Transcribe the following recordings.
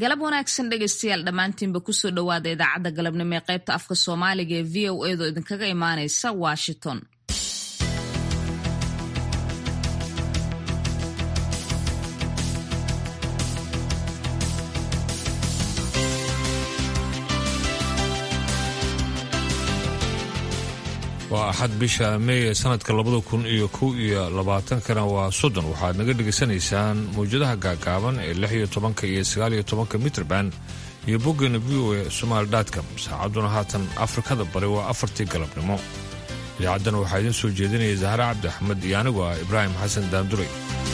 galab wanaagsan dhegaystayaal dhammaantiinba kusoo dhowaada idaacadda galabnimo ee qaybta afka soomaaliga ee v o edo idinkaga imaanaysa washington waa axad bisha meey ee sanadka labada kun iyo kow iyo labaatankana waa soddon waxaad naga dhegaysanaysaan mawjadaha gaagaaban ee lix iyo tobanka iyo sagaal iyo tobanka mitrband iyo boggeena v o e somaali dotcom saacadduna haatan afrikada bari waa afartii galabnimo idaacaddana waxaa idiin soo jeedinaya zahre cabdi axmed iyo anigu ah ibraahim xasan daanduray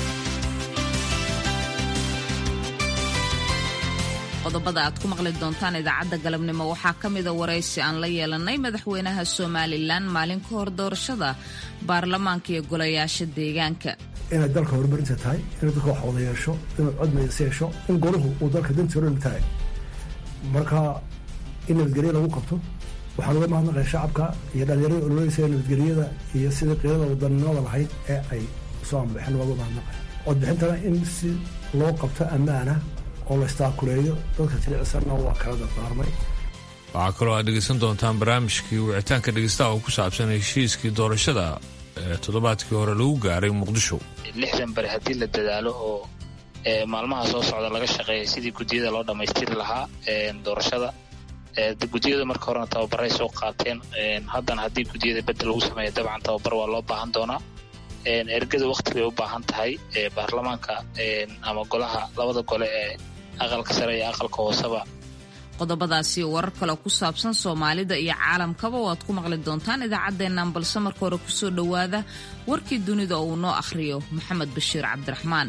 qodobada aad ku maqli doontaan idaacadda galabnimo waxaa ka mida waraysi aan la yeelanay madaxweynaha somalilan maalin ka hor doorashada baarlamaanka iyo golayaasha deegaanka inay dalka horumarinta tahay inay dalka wax wada yeesho inuu cod maysa yeesho in golahu uu dalka dantii odhan tahay marka in nabadgelyo lagu qabto waxaan uga mahadnaqaya shacabka iyo dhallinyarada ololeysa nabadgelyada iyo sidii qiirada wadaninimada lahayd ee ay soo anbaxeen looga mahadnaqaya codbixintana in si loo qabto ammaana oo la istaakuleeyo dadka jilicsanna waa kala dardaarmay waxaa kaloo aad dhegaysan doontaan barnaamijkii wicitaanka dhegaystaha oo ku saabsan heshiiskii doorashada ee toddobaadkii hore lagu gaaray muqdisho lixdan bari haddii la dadaalo oo maalmaha soo socda laga shaqeeya sidii guddiyada loo dhammaystiri lahaa doorashada guddiyada marka horena tababaray soo qaateen haddana haddii guddiyada bedel lagu sameeya dabcan tababar waa loo baahan doonaa ergada wakti bay u baahan tahay baarlamaanka ama golaha labada gole ee aqalka sare iyo aqalka hooseba qodobadaasi warar kale ku saabsan soomaalida iyo caalamkaba waad ku maqli doontaan idaacaddeennan balse marka hore kusoo dhowaada warkii dunida oo uu noo akhriyo maxamed bashiir cabdiraxmaan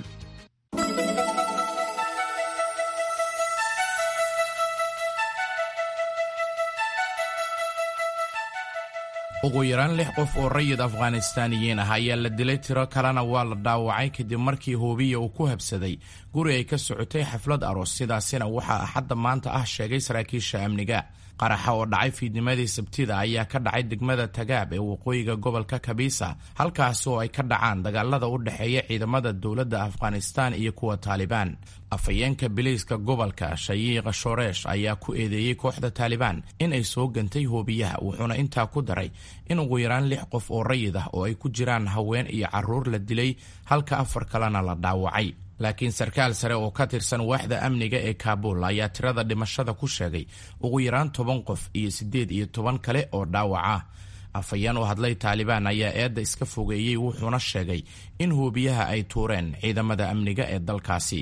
ugu yaraan lix qof oo rayid afghanistaaniyiin ah ayaa la dilay tiro kalena waa la dhaawacay kadib markii hoobiya uu ku habsaday guri ay ka socotay xaflad aroos sidaasina waxaa axadda maanta ah sheegay saraakiisha amniga qaraxa oo dhacay fiidnimadii sabtida ayaa ka dhacay degmada tagaab ee waqooyiga gobolka kabiisa halkaasi oo ay ka dhacaan dagaalada u dhexeeya ciidamada dowladda afghanistaan iyo kuwa taalibaan afhayeenka biliiska gobolka shayiiqa shoreesh ayaa ku eedeeyey kooxda taalibaan in ay soo gantay hoobiyaha wuxuuna intaa ku daray in ugu yaraan lix qof oo rayid ah oo ay ku jiraan haween iyo caruur la dilay halka afar kalena la dhaawacay laakiin sarkaal sare oo ka tirsan waaxda amniga ee kaabul ayaa tirada dhimashada ku sheegay ugu yaraan toban qof iyo siddeed iyo toban kale oo dhaawac ah afhayeen u hadlay taalibaan ayaa eedda iska fogeeyey wuxuuna sheegay in hoobiyaha ay tuureen ciidamada amniga ee dalkaasi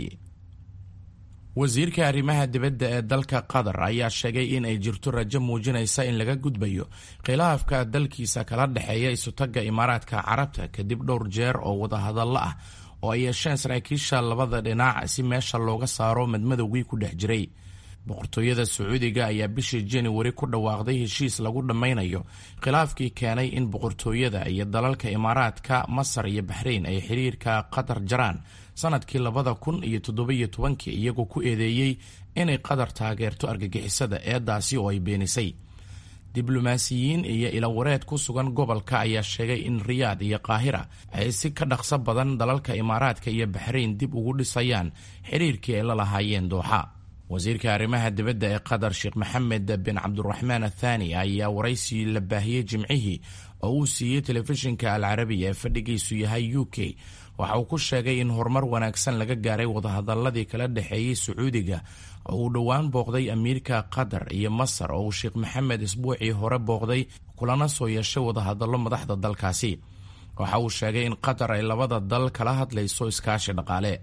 wasiirka arrimaha dibadda ee dalka qatar ayaa sheegay in ay jirto rajo muujinaysa in laga gudbayo khilaafka dalkiisa kala dhexeeya isutagga imaaraadka carabta kadib dhowr jeer oo wadahadallo ah oo ay yeesheen saraakiisha labada dhinac si meesha looga saaro madmadowgii ku dhex jiray boqortooyada sacuudiga ayaa bishii januari ku dhawaaqday heshiis lagu dhammaynayo khilaafkii keenay in boqortooyada iyo dalalka imaaraadka masar iyo baxrayn ay xiriirka qatar jaraan sanadkii labada kun iyo toddobiyo tobankii iyagoo ku eedeeyey inay qatar taageerto argagixisada eedaasi oo ay beenisay diblomaasiyiin iyo ilawareed ku sugan gobolka ayaa sheegay in riyaad iyo qaahira ay si ka dhaqso badan dalalka imaaraadka iyo baxrayn dib ugu dhisayaan xiriirkii ay la lahaayeen dooxa wasiirka arrimaha dibadda ee qatar sheekh maxamed bin cabduraxmaan athani ayaa waraysi la baahiyey jimcihii oo uu siiyey telefishinka alcarabiya ee fadhigiisu yahay u k waxa uu ku sheegay in horumar wanaagsan laga gaaray wadahadaladii kala dhexeeyey sacuudiga oo uu dhowaan booqday amiirka qatar iyo masar oo uu sheekh maxamed isbuucii hore booqday kulana soo yeeshay wadahadallo madaxda dalkaasi waxa uu sheegay in qatar ay labada dal kala hadlayso iskaashi dhaqaale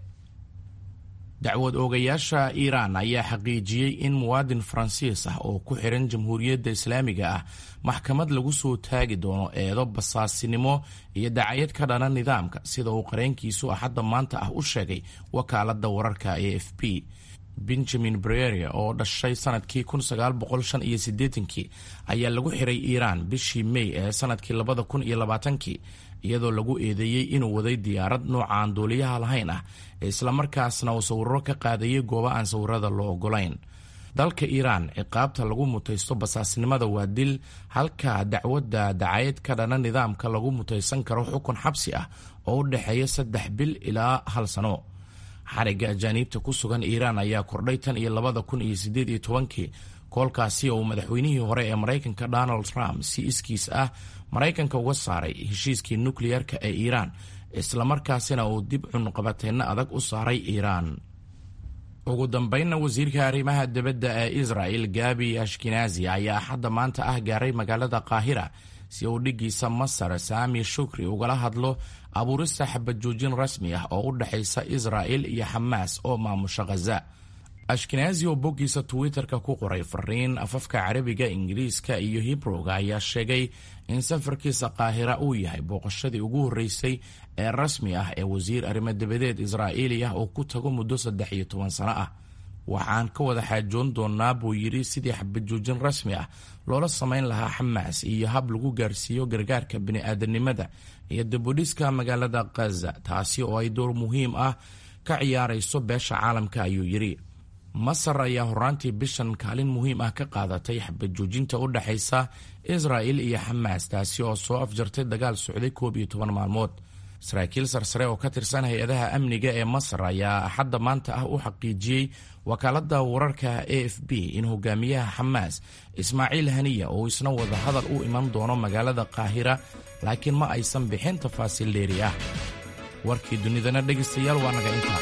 dacwad oogayaasha iiraan ayaa xaqiijiyey in muwaadin faransiis ah oo ku xiran jamhuuriyadda islaamiga ah maxkamad lagu soo taagi doono eedo basaasinimo iyo dacayad ka dhana nidaamka sida uu qareenkiisu axadda maanta ah u sheegay wakaaladda wararka ee f b benjamin breria oo dhashay sanadkii kii ayaa lagu xiray iiraan bishii mey ee sanadkii kii iyadoo lagu eedeeyey inuu waday diyaarad nooca aan duuliyaha lahayn ah islamarkaasna uu sawirro ka qaadayay goobo aan sawirada loo ogolayn dalka iiraan ciqaabta lagu mutaysto basaasnimada waa dil halka dacwadda dacayad ka dhana nidaamka lagu mutaysan karo xukun xabsi ah oo u dhexeeya saddex bil ilaa hal sano xarigga ajaaniibta ku sugan iiraan ayaa kordhay tan iyo labada kun iyo siddeed iyo tobankii koolkaasi oo madaxweynihii hore ee maraykanka donald trump si iskiis ah maraykanka uga saaray heshiiskii nukliyerka ee iiraan islamarkaasina uu dib cunqabateenno adag u saaray iiraan ugu dambeynna wasiirka arrimaha dibadda ee israel gabi ashkenazi ayaa axadda maanta ah gaaray magaalada qaahira si uu dhiggiisa masar saami shukri ugala hadlo abuurista xabajoojin rasmi ah oo u dhexaysa israel iyo xamaas oo maamusha khaza ashkenazi oo boggiisa twitter-ka ku qoray fariin afafka carabiga ingiriiska iyo hibrowga ayaa sheegay in safarkiisa qaahira uu yahay booqashadii ugu horreysay ee rasmi ah ee wasiir arrimo dabadeed israa'iili ah oo ku tago muddo saddex iyo toban sano ah waxaan ka wada xaajoon doonaa buu yidhi sidii xabajoojin rasmi ah loola samayn lahaa xamaas iyo hab lagu gaarsiiyo gargaarka bini'aadanimada iyo dibudhiska magaalada khaza taasi oo ay door muhiim ah ka ciyaarayso beesha caalamka ayuu yidhi masar ayaa horaantii bishan kaalin muhiim ah ka qaadatay xabajoojinta u dhexaysa israa'il iyo xamaas taasi oo soo afjartay dagaal socday koob iyo toban maalmood saraakiil sarsare oo ka tirsan hay-adaha amniga ee masar ayaa axadda maanta ah u xaqiijiyey wakaaladda wararka a f b in hogaamiyaha xamaas ismaaciil haniya uu isna wada hadal u iman doono magaalada qaahira laakiin ma aysan bixin tafaasiil dheeri ah warkii dunidana dhegaystayaal waa naga intaa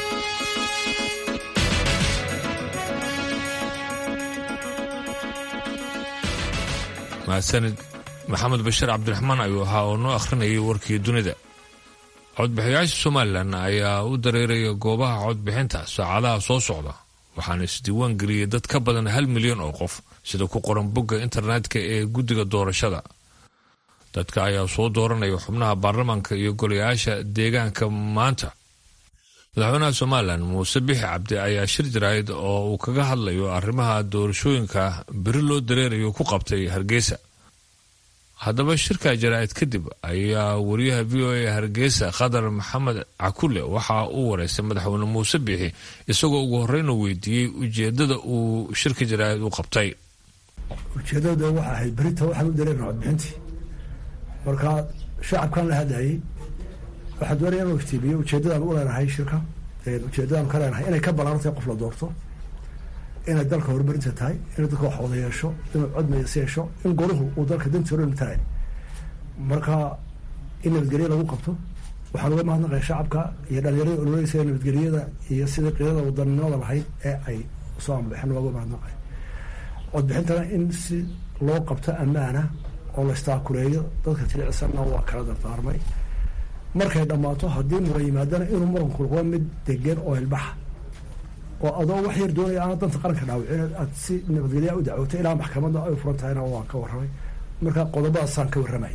mahadsanid maxamed bashiir cabdiraxmaan ayuu ahaa oo noo akhrinayay warkii dunida codbixiyaasha somalilan ayaa u dareeraya goobaha codbixinta saacadaha soo socda waxaana isdiiwaan geliyey dad ka badan hal milyan oo qof sida ku qoran bogga internetka ee guddiga doorashada dadka ayaa soo dooranaya xubnaha baarlamaanka iyo golayaasha deegaanka maanta madaxweynaha somalilan muuse bixi cabdi ayaa shir jaraa'id oo uu kaga hadlayo arrimaha doorashooyinka beri loo dareerayo ku qabtay hargeysa haddaba shirka jaraa'id kadib ayaa wariyaha v o a hargeysa khadar maxamed cakule waxa uu wareystay madaxweyne muuse bixi isagoo ugu horeyna weydiiyey ujeedada uu shirka jaraa'id u qabtay ujeedada waxa ahayd berita waxaan u dareerna codbixintii marka shacabkan la hadlayay waxaa doonaya inuu iftiimiyo ujeedadaan u leenahay shirka ujeedadaan ka leenahay inay ka ballaarantahay qof la doorto inay dalka horumarinta tahay inay dadka wax wada yeesho inuu cod mayas yeesho in golahu uu dalka dantii hore tahay marka in nabadgelyo lagu qabto waxaan uga mahadnaqaya shacabka iyo dhalinyarada ololeysa nabadgelyada iyo sidii qiidada wadaninimada lahayd ee ay soo anbaxeen waa uga mahadnaqaya codbixintana in si loo qabto ammaana oo la istaakuleeyo dadka jilicsanna waa kala dardaarmay markay dhammaato haddii muran yimaadana inuu muranku noqdo mid degan oo ilbaxa oo adoo wax yar doonaya aana danta qaranka dhaawicin aad si nabadgelyaa u dacwoto ilaa maxkamadda ay furan tahayna waan ka warramay marka qodobadaasaan ka warramay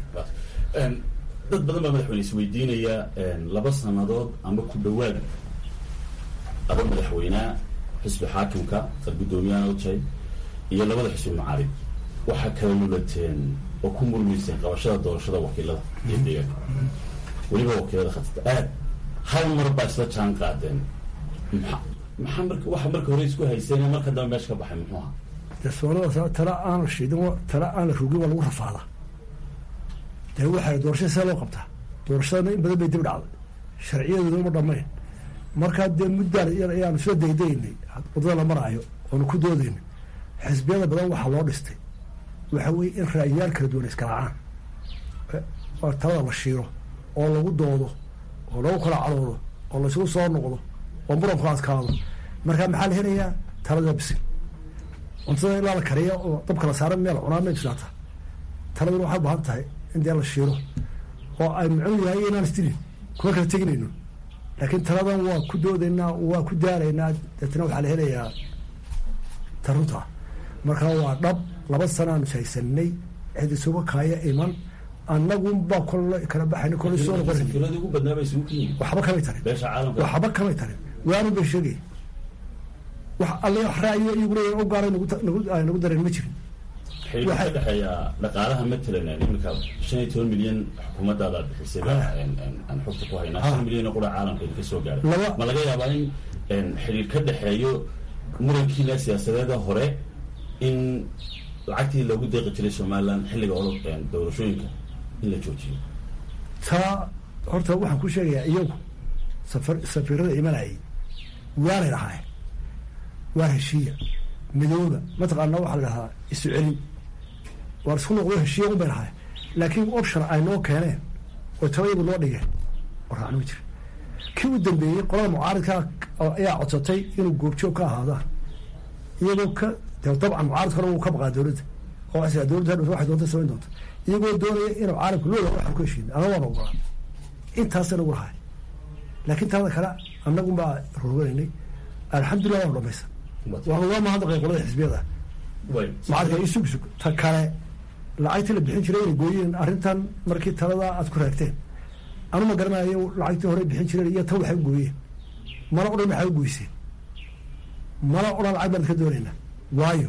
dad badan baa madaxweyne isweydiinaya laba sannadood ama ku dhawaad aba madaxweynea xisbi xaakimka ad guddoomiyaha ojay iyo labada xisbi macaarib waxaa kala lulateen oo ku murmayseen qabashada doorashada wakiilada iyo deegaanka weliba wakiilada khatata aad hal mar baa isla jaan qaadeen maxaa marka waxa marka hore isku hayseen marka dambe meesha ka baxay muxuu ahaa dee soonada tala aan la shiidin tala aan la rugin waa lagu rafaada dee waxaa doorashada see loo qabtaa doorashadana in badan bay dib dhacday sharciyadeeda uma dhamayn markaa dee muddaan ayaanu soo daydaynay waddada la maraayo oonu ku doodaynay xisbiyada badan waxaa loo dhistay waxa weeye in ra'yaal kala duwan iskalaacaan oo talada la shiiro oo lagu doodo oo lagu kala cadoodo oo laysugu soo noqdo oo muranku adkaado markaa maxaa la helayaa talada bisil cuntada ilaa la kariya oo dabka la saaran meel cunaa may bislaata taladuna waxay ubaahan tahay in dee la shiiro oo ay mucun yahay inaan isdilin kuma kala teginayno laakiin taladan waa ku doodaynaa waa ku daalaynaa deetna waxaa la helayaa tarunta markaa waa dhab laba sanaanu haysanay cid isuga kaaya iman annagunbaa kol kala baxayn kol soo noqon safiiradii ugu badnaa bay isugu kenyihin waxba kamay tarin beesha caalamka waxba kamay tarin waanu bay sheegay wax alle wax ra'yo iyagu leeyahin u gaara nagu nagu ay nagu dareen ma jirin xiriirka ka dhexeeya dhaqaalaha matalan iminka shan iyo toban milyan xukuumaddaada bixisay baa aan xogta ku haynaa shan milyan oo qura caalamka idinka soo gaaray Laba- ma laga yaabaa in xiriir ka dhexeeyo murankiina siyaasadeeda hore in lacagtii loogu deeqi jiray somaliland xilliga olo doorashooyinka in la joojiyo taa horta waxaan ku sheegayaa iyagu safar safiirada imanayay waanay lahaayeen waa heshiiya midooba mataqaana waxaa la dhahaa isu celin waar isku noqdo heshiiya un bay lahaayeen laakiin option ay noo keeneen oo tabayadu noo dhigeen oo raacno ma jira kii u dambeeyey qolada mucaaridka ayaa codsatay inuu goobjoog ka ahaadaan iyagoo ka dabcan mucaaridka hore wuu ka baqaa dowladda oo waxay dowladda hadhow waxay doonta samayn doonta iyagoo doonaya inuu caalamka looda waxaan ku heshiin ana waana ogolaa intaasa nagu lahay laakiin taada kale annagun baa rorganaynay alxamdulillah waanu dhamaysan waanu waa mahadnaqay qolada xisbiyada mucaaridka iyo sug sug ta kale lacagtii la bixin jiray inay gooyeen arrintan markii talada aad ku raagteen anu ma garanayo lacagtii hore bixin jireen iyo tan waxay u gooyeen mana odhan maxay u goyseen mana odhan lacag baan ka doonaynaa waayo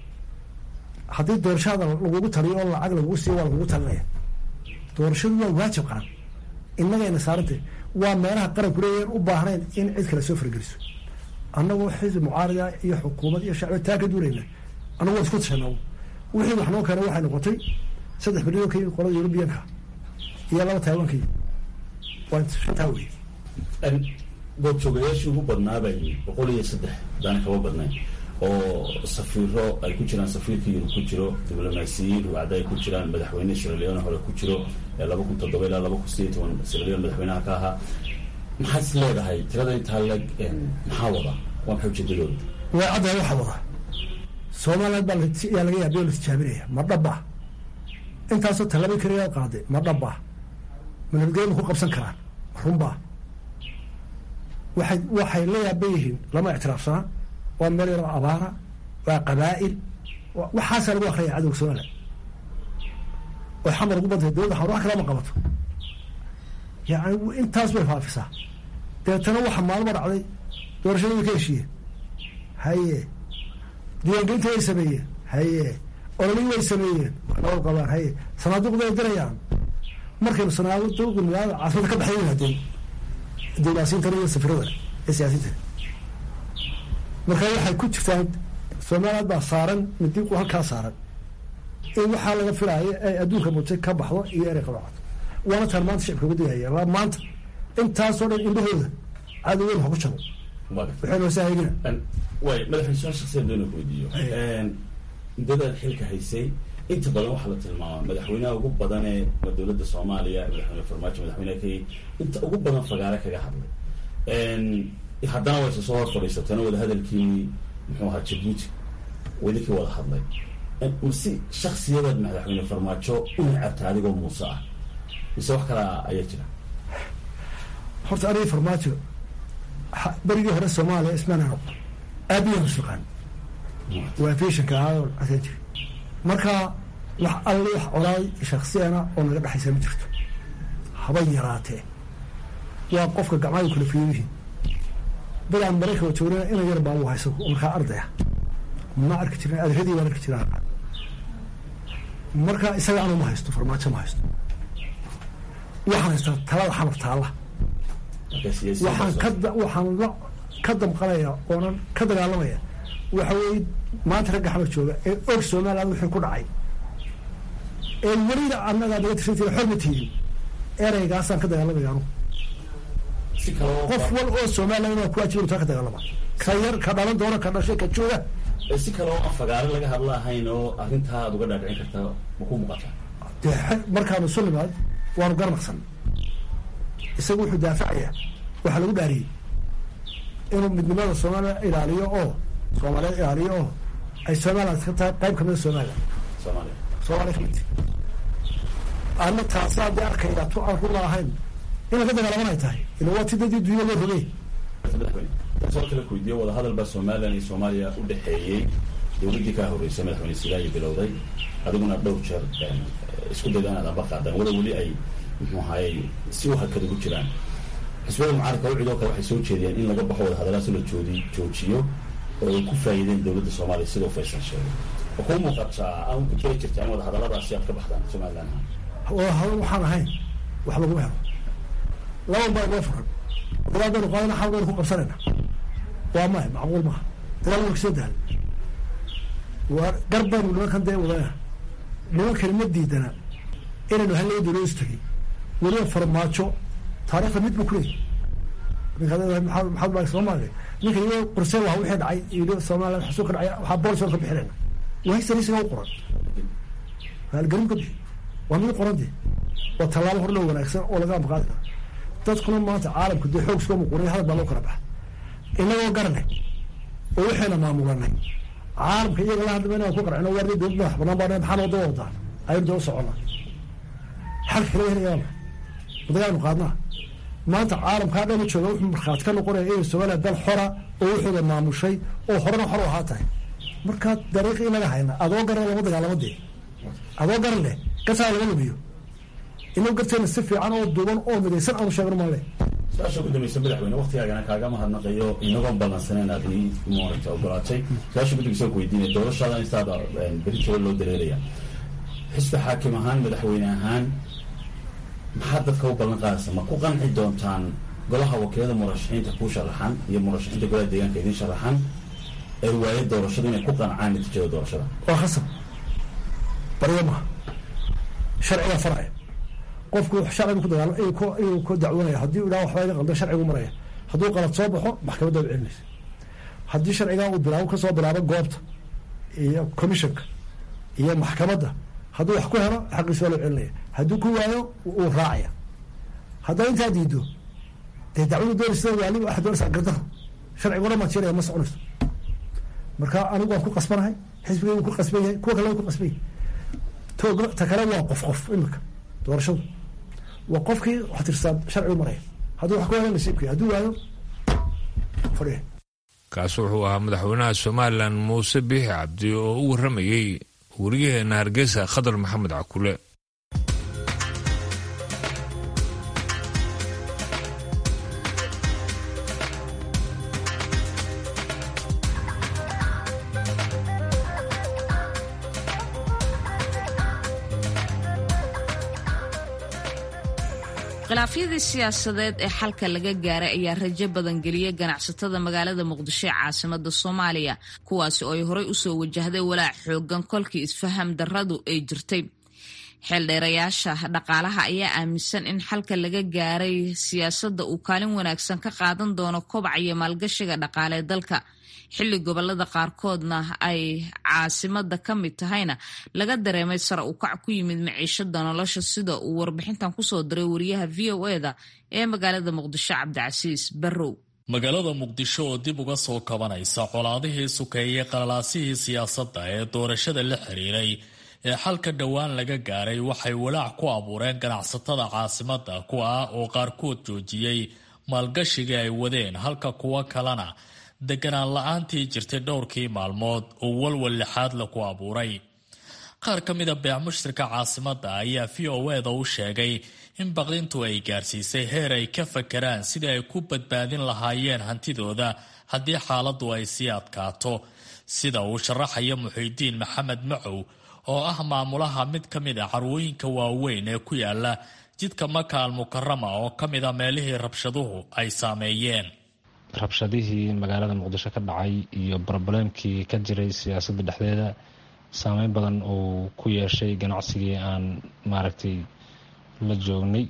haddii doorashada lagugu taliyo oo lacag lagugu siiyo waa lagugu talinaya doorashadu waa waajib qaran innagayna saarantay waa meelaha qaranku leeyahen u baahnayn in cid kale soo fargeliso annagoo xisbi mucaarida iyo xukuumad iyo shacbi taa ka duulayna annagu waan isku tashanaa wixii wax noo keenay waxay noqotay saddex milyan ka yimid qolada yurubiyanka iyo laba taiwan ka yimid waa shantaa wey goobjoogayaashii ugu badnaabay boqol iyo saddex hadaan kaba badnayn oo safiiro ay ku jiraan safiirka yurub ku jiro diblomaasiyiin ruwacda ay ku jiraan madaxweyne siraleone hore ku jiro ee laba kun toddoba ilaa laba kun sideed toban siraleon madaxweynaha ka ahaa maxaad is leedahay tirada intaa leg maxaa wada waa maxay ujeedadooda way caddahay waxaa wada somaliland baa yaa laga yaabiyo la tijaabinaya ma dhaba intaasoo tallaabay kariyaa qaaday ma dhaba ma nabadgelya ma ku qabsan karaan runbaa waxay waxay la yaaban yihiin lama ictiraafsanaa waa meel yaroo abaara waa qabaa'il waxaasaa lagu akriyaya cadowga somaliland oo xamar ugu badantay dowladda xamar wax kalama qabato yani intaas bay faafisaa dabeetana waxa maalmo dhacday doorashada way ka heshiiyeen haye diiwaangelinta way sameeyeen haye ololii way sameeyeen nabad qabaan haye sanaaduuqda ay dirayaan markaynu sanaaduuqi magaalada caasimada ka baxay yimaadeen diblaasiintan iyo safirada ee siyaasiintan marka waxay ku jirtaan somaliland baa saaran midiiqu halkaa saaran in waxaa laga filaayo ay adduunka mutay ka baxdo iyo inay qabaato waana taan maanta shicibka ugu digaya waa maanta intaasoo dhan indhahooda cadowgeyn ha ku jabo waxay noo saahigina way madaxweyne su-aal shaksiyan doona ku weydiiyo muddadaad xilka haysay inta badan waxaa la tilmaamaa madaxweynaha ugu badan ee dowladda soomaaliya madaxweyne farmaajo madaxweyneha kenya inta ugu badan fagaare kaga hadlay haddana wayse soo hor fadhiisateena wada hadalkiini muxuu ahaa jabuuti wadinkii wada hadlay masi shaksiyadaad madaxweyne farmaajo u necabta adigoo muuse ah mise wax kala ayaa jira horta anigi farmaajo berigii hore soomaaliya ismaana noqdo aabiyan shaqaan waa fishanka ahaa asan jiri marka wax alle wax colaay shaksiyana oo naga dhexaysa ma jirto habay yaraatee waa qofka gacmaha kala fiiriyihiin dadaan maraykanka joogna ina yar baa u hayso markaa ardaya ma arki jirin adradii baan arki jiraa marka isaga anu ma haysto farmaajo ma haysto waxaan haystaa talada xamar taalla waxaan ka waxaan la ka damqanaya oonan ka dagaalamaya waxa weeye maanta ragga xamar jooga ee og somaliland wixii ku dhacay ee welina annagaa naga tirsantiina xor ma tiidin ereygaasaan ka dagaalamaya anugu qof wal oo somaliland waa ku ajibin taa ka dagaalama ka yar ka dhalan doona ka dhashay ka jooga si kale oo aan fagaare laga hadla ahayn oo arrintaa aad uga dhaadhicin kartaa ma ku muuqataa dee markaanu isu nimaad waanu garnaqsan isagu wuxuu daafacaya waxaa lagu dhaariyey inuu midnimada soomaaliya ilaaliyo oo soomaaliyeed ilaaliyo oo ay somaliland ka tahay qayb kamida somaliland soomaaliya soomaaliya kamid ana taasaa dee arkayda tu aan runa ahayn inay ka dagaalaman ay tahay ila waa ti dadii dunya loo rogay madaxweyne soo kale ku weydiiyo wadahadal baa somaliland iyo soomaaliya u dhexeeyey dowladdii kaa horreysay madaxweyne silaayi bilowday adiguna dhowr jeer isku dayda inaad amba qaadaan wada weli ay muxuu ahaayey si u hakad ugu jiraan xisbiyada mucaaradka ucidoo kale waxay soo jeediyeen in laga baxo wadahadalaasi la joodi joojiyo oo ay ku faa'iideen dowladda soomaaliya sidoo faysal sheegay oo kuu muuqataa aan ku jiri jirta in wadahadaladaasi aad ka baxdaan somaliland wadahadal waxaan ahayn wax laguma helo laban baa inoo furan dagaal baynu qaadana xal baynu ku qabsanayna waa maya macquul maaha dagaal waa kasoo daal waa gar baynu nimankan dee wadana nimankani ma diidana inaynu hal laba dowlados tegay weliba farmaajo taarikhda mid buu ku leeyahy maxamed maalik soomaaliya ninka iyo qorseen waa wixii dhacay iyo soomaaliya xasuuq ka dhacay waxaa boolisoon ka bixinayna waa historisiga u qoran haalgarin ka bixi waa mid qoran dee waa tallaabo hor loo wanaagsan oo laga amaqaadi karo dadkuna maanta caalamku dee xoog soo muquuriya hadal baa loo kala baxa inagoo garanay oo waxayna maamulanay caalamka iyaga la hadlama inaan ku qarcino waardi dowlad madax banaan baa maxaan wada wadaa aynu daba soconnaa xalka kala helayaaba wadagaanu qaadnaa maanta caalamkaa dhan jooga wuxuu markhaati ka noqonaya inay soomaaliya dal xora oo wuxuuda maamushay oo horena xor u ahaa tahay markaa dariiqii inaga hayna adoo garan lama dagaalamo dee adoo garan leh gasaa laga lumiyo inuu garteena si fiican oo duuban oo midaysan aanu sheegno male su-aasha ugu dambaysa madaxweyne waktigaagana kaaga mahadnaqayo inagoon ballansaneen aad ii maaragta ogolaatay su-aasha guddigiisa ku weydiinaya doorashaada intaada beri jiro loo dareeraya xisbi xaakim ahaan madaxweyne ahaan maxaa dadka u ballan qaadaysa ma ku qanci doontaan golaha wakiilada murashaxiinta kuu sharaxan iyo murashaxiinta golaha deegaanka idiin sharaxan ee waaye doorashadu inay ku qancaan natiijada doorashada waa khasab baryo maha sharciga faraya qofku sharcigu ku dagaal inuu ku dacwoonaya haddii u idhaha waxbaa iga qaldan sharcigu maraya hadduu qalad soo baxo maxkamadda u celinaysa haddii sharcigaa uu bilaabo kasoo bilaabo goobta iyo commissionka iyo maxkamadda hadduu wax ku helo xaqiisa waa loo celinaya hadduu ku waayo uu raacaya haddaa intaa diido dee dacwadu doonaysa waaliba waxa doonaysa gardaro sharciguna maad sheelaya ma soconayso marka anigu waan ku qasbanahay xisbigay wuu ku qasban yahay kuwa kale way ku qasban yahay tooga ta kale waa qof qof imika doorashadu waa qofkii wax tirsaa sharcigu maraya hadduu wax ku helo nasiibkii hadduu waayo fadhiya kaasi wuxuu ahaa madaxweynaha somalilan muuse biixi cabdi oo u warramayey weriyaheena hargeysa khadar maxamed cakule khilaafyadii siyaasadeed ee xalka laga gaaray ayaa rajo badan geliyay ganacsatada magaalada muqdisho ee caasimada soomaaliya kuwaasi oo ay horey usoo wajahday walaac xoogan kolkii isfaham daradu ay jirtay xeeldheerayaasha dhaqaalaha ayaa aaminsan in xalka laga gaaray siyaasadda uu kaalin wanaagsan ka qaadan doono kobaca iyo maalgashiga dhaqaalee dalka xilli gobolada qaarkoodna ay caasimada ka mid tahayna laga dareemay sare u kac ku yimid maciishada nolosha sida uu warbixintan kusoo diray wariyaha v o eda ee magaalada muqdisho cabdicasiis barrow magaalada muqdisho oo dib uga soo kabanaysa colaadihii sukeeyey qalalaasihii siyaasadda ee doorashada la xiriiray ee xalka dhowaan laga gaaray waxay walaac ku abuureen ganacsatada caasimada kuwa ah oo qaarkood joojiyey maalgashiga ay wadeen halka kuwo kalena deganaan la-aantii jirtay dhowrkii maalmood oo walwal lixaad la ku abuuray qaar ka mida beec mushtarka caasimada ayaa v o eda u sheegay in baqdintu ay gaarsiisay heer ay ka fakaraan sidii ay ku badbaadin lahaayeen hantidooda haddii xaaladdu ay sii adkaato sida uu sharaxaya muxiidiin maxamed macow oo ah maamulaha mid ka mid a carwooyinka waaweyn ee ku yaala jidka maka al mukarama oo ka mid a meelihii rabshaduhu ay saameeyeen rabshadihii magaalada muqdisho ka dhacay iyo brobalemkii ka jiray siyaasadda dhexdeeda saameyn badan uu ku yeeshay ganacsigii aan maaragtay la joognay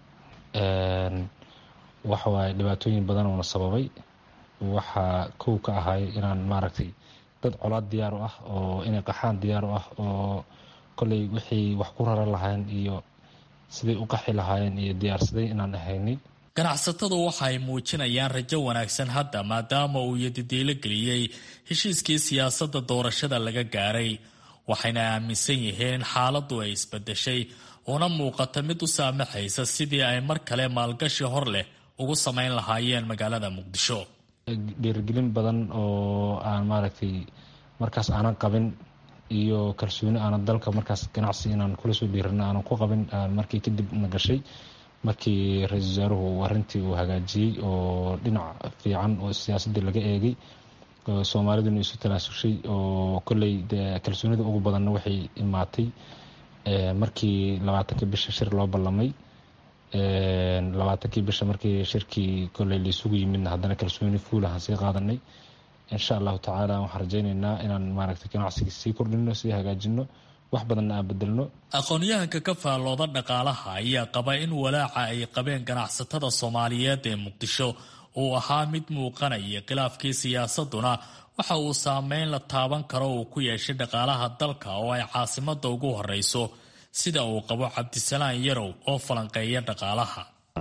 waxawaaye dhibaatooyin badan uuna sababay waxaa kow ka ahay inaan maaragtay dad colaad diyaar u ah oo inay qaxaan diyaar u ah oo kolley wixii wax ku raran lahayn iyo siday u qaxi lahaayeen iyo diyaarsaday inaan ahaynay ganacsatadu waxa ay muujinayaan rajo wanaagsan hadda maadaama uu yadidiilo geliyey heshiiskii siyaasadda doorashada laga gaaray waxayna aaminsan yihiin in xaaladdu ay isbedeshay una muuqata mid u saamaxaysa sidii ay mar kale maalgashi hor leh ugu samayn lahaayeen magaalada muqdisho dhiirigelin badan oo aan maaragtay markaas aanan qabin iyo kalsooni aanan dalka markaas ganacsi inaan kula soo dhiirano aanan ku qabin markii kadib na gashay markii ra-iisul wasaaruhu arrintii uu hagaajiyey oo dhinac fiican oo siyaasaddii laga eegay soomaaliduna isu tanaasushay oo kolley dee kalsoonida ugu badanna waxay imaatay markii labaatankii bisha shir loo ballamay labaatankii bisha markii shirkii kolley laisugu yimidna haddana kalsooni fuul ahaan sii qaadanay insha allahu tacaala waxaan rajaynaynaa inaan maaragtay ganacsiga sii kordhino sii hagaajino wax badanna aan bedelno aqoon-yahanka ka faallooda dhaqaalaha ayaa qaba in walaaca ay qabeen ganacsatada soomaaliyeed ee muqdisho uu ahaa mid muuqanaya khilaafkii siyaasaduna waxa uu saameyn la taaban karo uu ku yeeshay dhaqaalaha dalka oo ay caasimada ugu horeyso sida uu qabo cabdisalaan yarow oo falanqeeya dhaqaalaha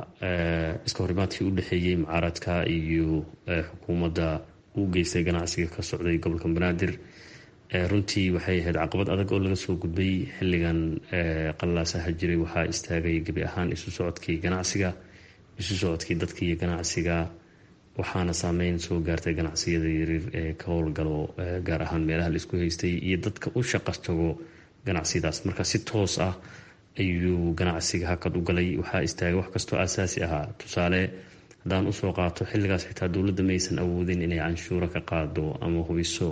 iska horimaadkii u dhexeeyey mucaaradka iyo xukuumadda uu geystay ganacsiga ka socday gobolka banaadir runtii waxay ahayd caqabad adag oo laga soo gudbay xilligan qalaasaha jiray waxaa istaagay gebi ahaan isu socodkii ganacsiga isu socodkii dadka iyo ganacsiga waxaana saameyn soo gaartay ganacsiyada yaryar ee ka howlgalo gaar ahaan meelaha la isku haystay iyo dadka u shaqa tago ganacsiyadaas marka si toos ah ayuu ganacsiga hakad u galay waxaa istaagay wax kastoo asaasi ahaa tusaale haddaan usoo qaato xilligaas xitaa dowladda maysan awoodin inay canshuuro ka qaado ama hubiso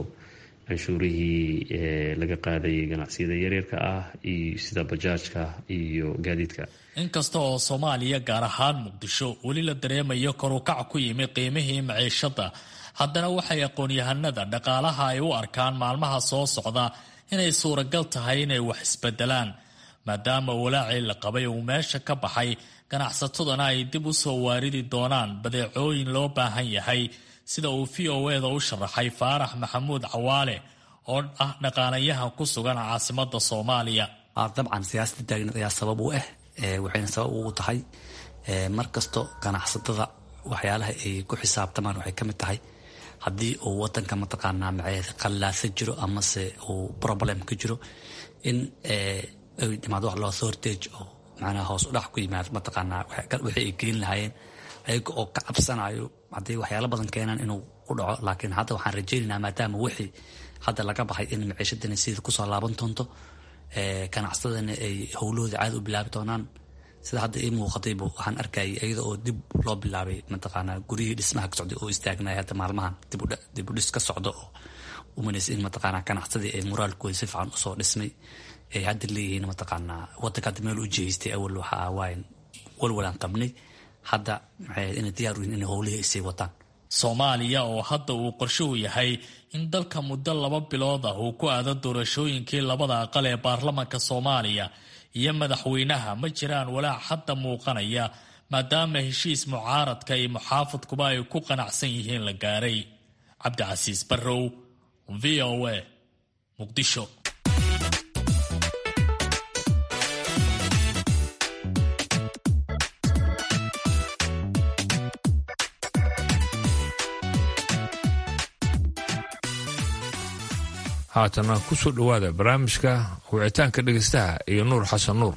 canshuurihii laga qaadayay ganacsiyada yaryarka ah iyo sida bajaajka iyo gaadiidka inkasta oo soomaaliya gaar ahaan muqdisho weli la dareemayo korukac ku yimi qiimihii maciishada haddana waxay aqoon-yahanada dhaqaalaha ay u arkaan maalmaha soo socda inay suuragal tahay inay wax isbedelaan maadaama walaacii la qabay uu meesha ka baxay ganacsataduna ay dib u soo waaridi doonaan badeecooyin loo baahan yahay sida uu v o eda u sharaxay faarax maxamuud cawaale oo ah dhaqaalayahan ku sugan caasimada soomaaliya dabcan siyaasada taagneed ayaa sabab u ah waxayna sabab ugu tahay mar kasto ganacsatada waxyaalaha ay ku xisaabtamaan waxay kamid tahay haddii uu wadanka mataqaanaa maceed qallaasa jiro amase uu problem ka jiro in ay dhimaado wax loo sortage oo macnaha hoos u dhac ku yimaado mataqaanaa wixii ay gelin lahaayeen ayaga oo ka cabsanayo haddii waxyaalo badan keenaan inuu ku dhaco laakiin hadda waxaan rajaynaynaa maadaama wixii hadda laga baxay in maciishadani sida kusoo laaban doonto ganacsadana ay howlahooda caadi u bilaabi doonaan sida hadda ii muuqatayba waxaan arkayay iyada oo dib loo bilaabay mataqaanaa guryihii dhismaha ka socday oo istaagnay hadda maalmahan dib u dhis ka socdo oo umanaysa in mataqaanaa ganacsadii ay moraalkooda si fiican usoo dhismay ay hadda leeyihiin mataqaanaa wadanka hadda meel u jeestay awal waxa waayan walwalaan qabnay hadda maxay ahayd inay diyaar u yihin inay howlihii ay sii wataan soomaaliya oo hadda uu qorshuhu yahay in dalka muddo laba bilood ah uu ku aado doorashooyinkii labada aqal ee baarlamanka soomaaliya iyo madaxweynaha ma jiraan walaac hadda muuqanaya maadaama heshiis mucaaradka iyo muxaafadkuba ay ku qanacsan yihiin la gaaray cabdicasiis barrow v o a muqdisho haatana ku soo dhowaada barnaamijka wicitaanka dhegaystaha iyo nuur xasan nuur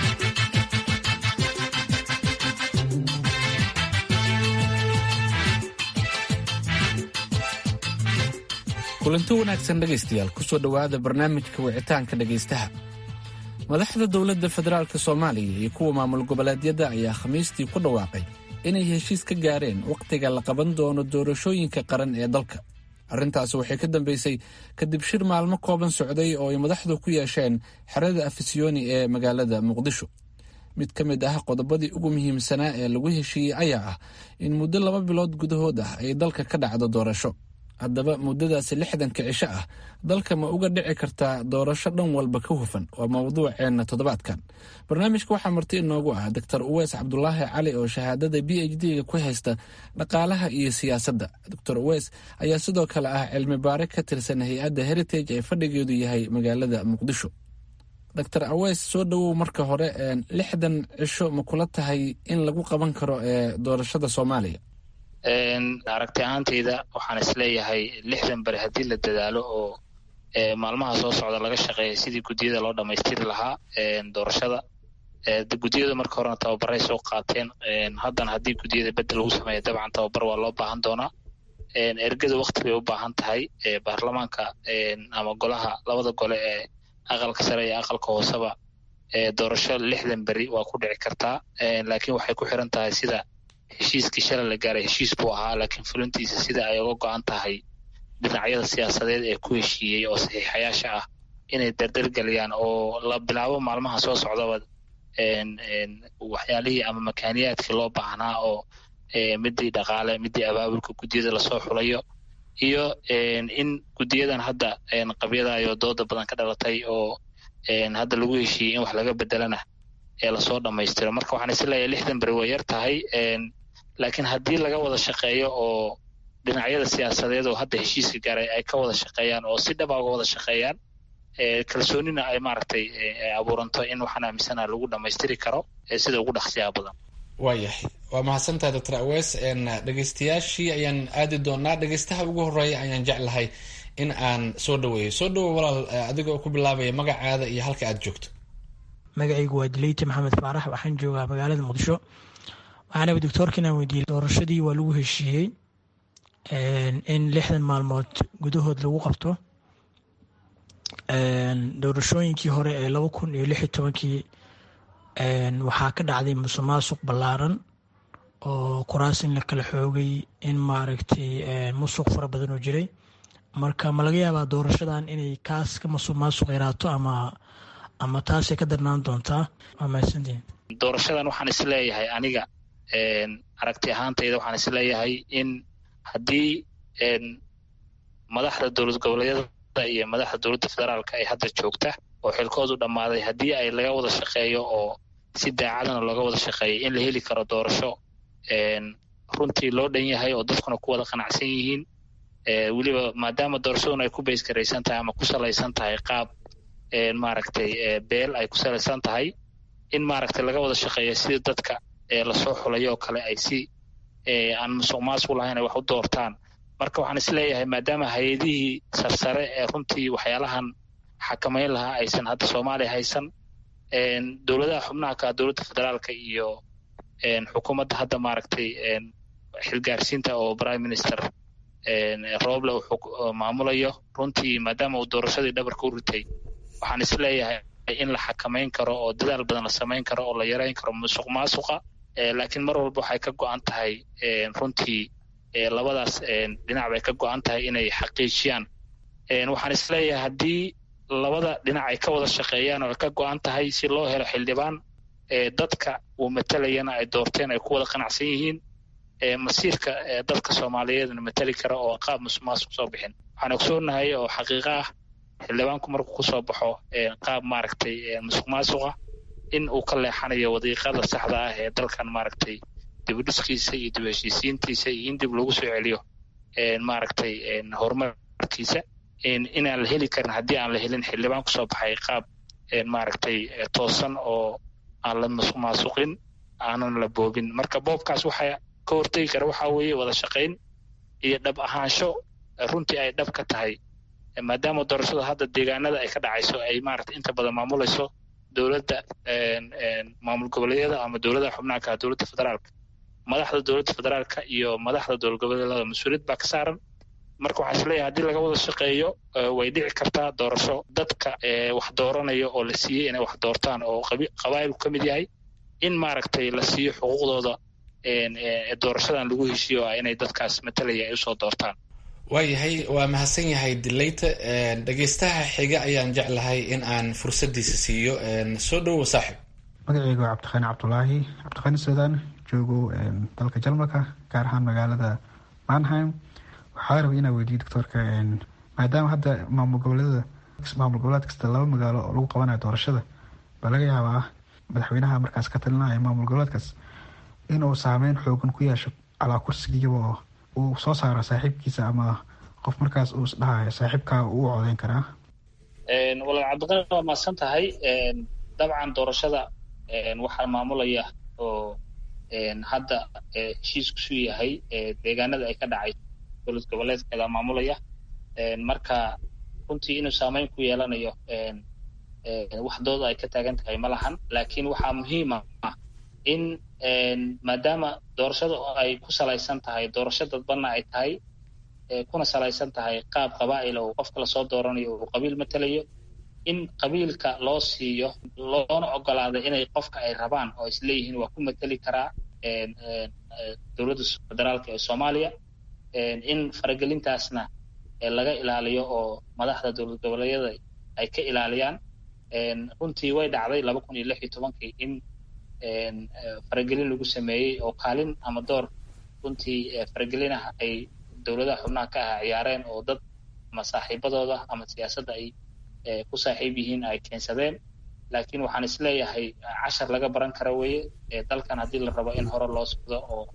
kulanti wanaagsan dhegaystayaal kusoo dhowaada barnaamijka wicitaanka dhegaystaha madaxda dowladda federaalk soomaaliya iyo kuwa maamul goboleedyada ayaa khamiistii ku dhawaaqay inay heshiis ka gaareen wakhtiga la qaban doono doorashooyinka qaran ee dalka arrintaasi waxay ka dambeysay kadib shir maalmo kooban socday oo ay madaxdu ku yeesheen xerada afisyooni ee magaalada muqdisho mid ka mid ah qodobadii ugu muhiimsanaa ee lagu heshiiyey ayaa ah in muddo laba bilood gudahood ah ay dalka ka dhacdo doorasho haddaba muddadaasi lixdanka cisho ah dalka ma uga dhici kartaa doorasho dhan walba ka hufan waa mawduuceenna toddobaadkan barnaamijka waxaa marti inoogu ah doctor uweys cabdulaahi cali oo shahaadada b h d-ga ku haysta dhaqaalaha iyo siyaasadda doctor uweys ayaa sidoo kale ah cilmi baare ka tirsan hay-adda heritage ee fadhigeedu yahay magaalada muqdisho doctor aweys soo dhowow marka hore lixdan cisho ma kula tahay in lagu qaban karo ee doorashada soomaaliya aragti ahaantayda waxaan isleeyahay lixdan beri haddii la dadaalo oo maalmaha soo socda laga shaqeeya sidii guddiyada loo dhammaystiri lahaa doorashada guddiyadu marka horena tababaray soo qaateen haddana haddii guddiyada bedel lagu sameeya dabcan tababar waa loo baahan doonaa ergada wakti bay u baahan tahay baarlamaanka ama golaha labada gole ee aqalka sare iyo aqalka hooseba doorasho lixdan beri waa ku dhici kartaa laakiin waxay ku xiran tahay sida heshiiskii shalay la gaaray heshiis buu ahaa laakiin fulintiisa sida ay uga go-an tahay dhinacyada siyaasadeed ee ku heshiiyey oo saxiixayaasha ah inay dardargeliyaan oo la bilaabo maalmaha soo socdaba waxyaalihii ama makaaniyaadkii loo baahnaa oo midii dhaqaale midii abaabulka guddiyada lasoo xulayo iyo in guddiyadan hadda qabyadayo dooda badan ka dhalatay oo hadda lagu heshiiyey in wax laga bedelana ee lasoo dhammaystiro marka waxaan isleeyahay lixdan beri way yar tahay laakiin haddii laga wada shaqeeyo oo dhinacyada siyaasadeed oo hadda heshiiska gaaray ay ka wada shaqeeyaan oo si dhaba uga wada shaqeeyaan kalsoonina ay maaragtay abuuranto in waxaan aaminsana lagu dhammaystiri karo sida ugu dhaqsiyaha badan waayahay waa mahadsantahay doctor awes dhegeystayaashii ayaan aadi doonaa dhegeystaha ugu horeeya ayaan jeclahay in aan soo dhaweeyo soo dhawow walaal adigoo ku bilaabaya magacaada iyo halka aad joogto magacaygu waa dileyte maxamed faarax waxaan joogaa magaalada muqdisho waxaana doctoorka inaan weydiiyey doorashadii waa lagu heshiiyey in lixdan maalmood gudahood lagu qabto doorashooyinkii hore ee laba kun iyo lix iyo tobankii waxaa ka dhacday musuq maasuq ballaaran oo kuraas in la kala xoogay in maaragtay musuq fara badan oo jiray marka ma laga yaabaa doorashadan inay kaas ka musuq maasuq yaraato ama ama taasay ka darnaan doontaa waa mahadsantihin doorashadan waxaan isleeyahay aniga aragti ahaantayda waxaan isleeyahay in haddii madaxda dowlad goboleedyada iyo madaxda dowladda federaalka ay hadda joogta oo xilkoodu dhammaaday haddii ay laga wada shaqeeyo oo si daacadana looga wada shaqeeyo in la heli karo doorasho runtii loo dhan yahay oo dadkuna ku wada qanacsan yihiin weliba maadaama doorashaduna ay ku baysgaraysan tahay ama ku salaysan tahay qaab maaragtay beel ay ku salaysan tahay in maaragtay laga wada shaqeeyo sidii dadka lasoo xulayo oo kale ay si aan musuq maasuq lahayn ay wax u doortaan marka waxaan isleeyahay maadaama hay-adihii sarsare ee runtii waxyaalahan xakamayn lahaa aysan hadda soomaaliya haysan dowladaha xubnaha ka dowladda federaalka iyo xukuumadda hadda maaragtay xilgaarsiinta oo prime minister roble uu maamulayo runtii maadaama uu doorashadii dhabarka u ritay waxaan isleeyahay in la xakamayn karo oo dadaal badan la samayn karo oo la yareyn karo musuq maasuqa laakiin mar walba waxay ka go-an tahay runtii labadaas dhinac bay ka go-an tahay inay xaqiijiyaan waxaan isleeyahay haddii labada dhinac ay ka wada shaqeeyaan oo ay ka go-an tahay si loo helo xildhibaan dadka uu matalayana ay doorteen ay ku wada qanacsan yihiin masiirka dadka soomaaliyeedna matali kara oo qaab musuq maasuq soo bixin waxaan ogsoonahay oo xaqiiqo ah xildhibaanku markuu kusoo baxo qaab maaragtay musuq maasuqa in uu ka leexanayo wadiiqada saxda ah ee dalkan maaragtay dibudhiskiisa iyo dib heshiisiintiisa iyo in dib lagu soo celiyo maaragtay horumarkiisa inaan la heli karin haddii aan la helin xildhibaan kusoo baxay qaab maaragtay toosan oo aan la musuq maasuqin aanan la boobin marka boobkaas waxaa ka hortegi kara waxaa weeye wada shaqayn iyo dhab ahaansho runtii ay dhab ka tahay maadaama doorashada hadda deegaanada ay ka dhacayso ay maaragtay inta badan maamulayso dowladda maamul goboleedyada ama dowladaha xubnaha ka dowladda federaalka madaxda dowladda federaalka iyo madaxda dowlad goboleedyada mas-uuliyad baa ka saaran marka waxaan isleeyahay haddii laga wada shaqeeyo way dhici kartaa doorasho dadka wax dooranaya oo la siiyey inay wax doortaan oo qabaa'ilku ka mid yahay in maaragtay la siiyo xuquuqdooda doorashadan lagu heshiiyo ah inay dadkaas matalaya ay usoo doortaan waayahay waa mahadsan yahay dileyta dhegeystaha xiga ayaan jeclahay in aan fursadiisa siiyo soo dhowow saaxib magaceyga waa cabdiqaani cabdulaahi cabdiqaani suudaan joogo dalka jarmalka gaar ahaan magaalada manheim waxaa rabay inaa weydiiyo doctoorka maadaama hadda maamul goboleedada maamul goboleed kasta laba magaalo oo lagu qabanayo doorashada baa laga yaabaa madaxweynaha markaas ka talinaya maamul goboleedkaas inuu saameyn xoogan ku yeesho calaa kursigiiba uu soo saaro saaxiibkiisa ama qof markaas uu isdhahayo saaxiibkaa uu codeyn karaa walaal cabdiqani waa mahadsan tahay dabcan doorashada waxaa maamulaya oo hadda heshiiskusu yahay deegaanada ay ka dhacay dowlad goboleedkeeda maamulaya marka runtii inuu saameyn ku yeelanayo wax dooda ay ka taagan tahay ma lahan laakiin waxaa muhiima in maadaama doorashada ay ku salaysan tahay doorasho dadbanna ay tahay kuna salaysan tahay qaab qabaa'il oo qofka lasoo dooranayo uu qabiil matalayo in qabiilka loo siiyo loona ogolaado inay qofka ay rabaan oo isleeyihiin waa ku mateli karaa dowladda federaalka ee soomaaliya in faragelintaasna laga ilaaliyo oo madaxda dowlad goboleedyada ay ka ilaaliyaan runtii way dhacday laba kun iyo lix iyo tobankii in faragelin lagu sameeyey oo kaalin ama door runtii faragelinaha ay dowladaha xubnaha ka aha ciyaareen oo dad ama saaxiibadooda ama siyaasadda ay ku saaxiib yihiin ay keensadeen laakiin waxaan isleeyahay cashar laga baran kara weeye dalkan haddii la rabo in hore loo socdo oo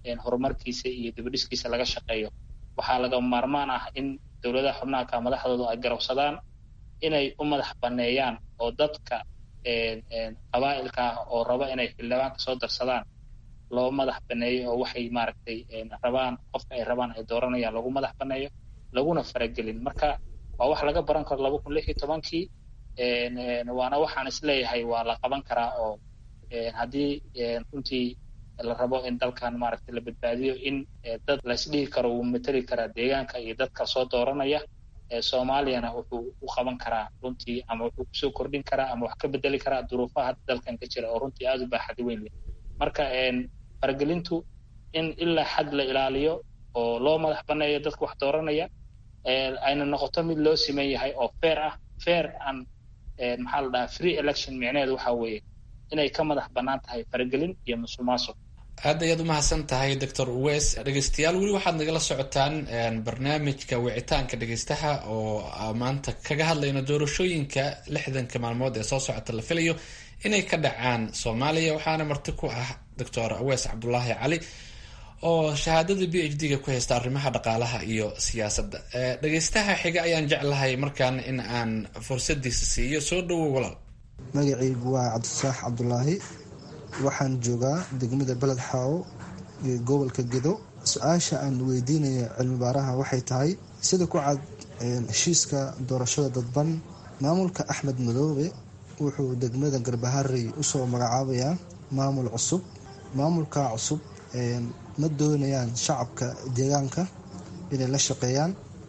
horumarkiisa iyo dibadhiskiisa laga shaqeeyo waxaa lagama maarmaan ah in dowladaha xubnaha ka madaxdoodu ay garowsadaan inay u madax baneeyaan oo dadka qabaa'ilka ah oo raba inay xildhibaanka soo darsadaan loo madax baneeyo oo waxay maaragtay rabaan qofka ay rabaan ay dooranayaan lagu madax baneeyo laguna faragelin marka waa wax laga baran karo laba kun lix iyo tobankii waana waxaan isleeyahay waa la qaban karaa oo haddii runtii la rabo in dalkan maaragtay la badbaadiyo in dad laisdhihi karo wuu mateli karaa deegaanka iyo dadka soo dooranaya soomaaliyana wuxuu u qaban karaa runtii ama wuxuu kusoo kordhin karaa ama wax ka bedeli karaa duruufaha hadda dalkan ka jira oo runtii aada u baaxadi weyn leh marka faragelintu in ilaa xad la ilaaliyo oo loo madax baneeyo dadka wax dooranaya ayna noqoto mid loo siman yahay oo fair ah fair and maxaa la dhahaa free election micneheedu waxa weeye inay ka madax bannaan tahay faragelin iyo musuqmaasuq aad ayaad u mahadsan tahay doctor uwes dhegeystayaal weli waxaad nagala socotaan barnaamijka wicitaanka dhegeystaha oo maanta kaga hadlayno doorashooyinka lixdanka maalmood ee soo socota la filayo inay ka dhacaan soomaaliya waxaana marti ku ah doctor uwes cabdulaahi cali oo shahaadada b h d-ga ku haysta arrimaha dhaqaalaha iyo siyaasadda dhegeystaha xiga ayaan jeclahay markaan in aan fursadiisa siiyo soo dhowow walaal magacaygu waa cabdisaax cabdulaahi waxaan joogaa degmada beled xaawo iyo gobolka gedo su-aasha aan weydiinaya cilmi baaraha waxay tahay sida ku cad heshiiska doorashada dadban maamulka axmed madoobe wuxuu degmada garbaharey usoo magacaabayaa maamul cusub maamulka cusub ma doonayaan shacabka deegaanka inay la shaqeeyaan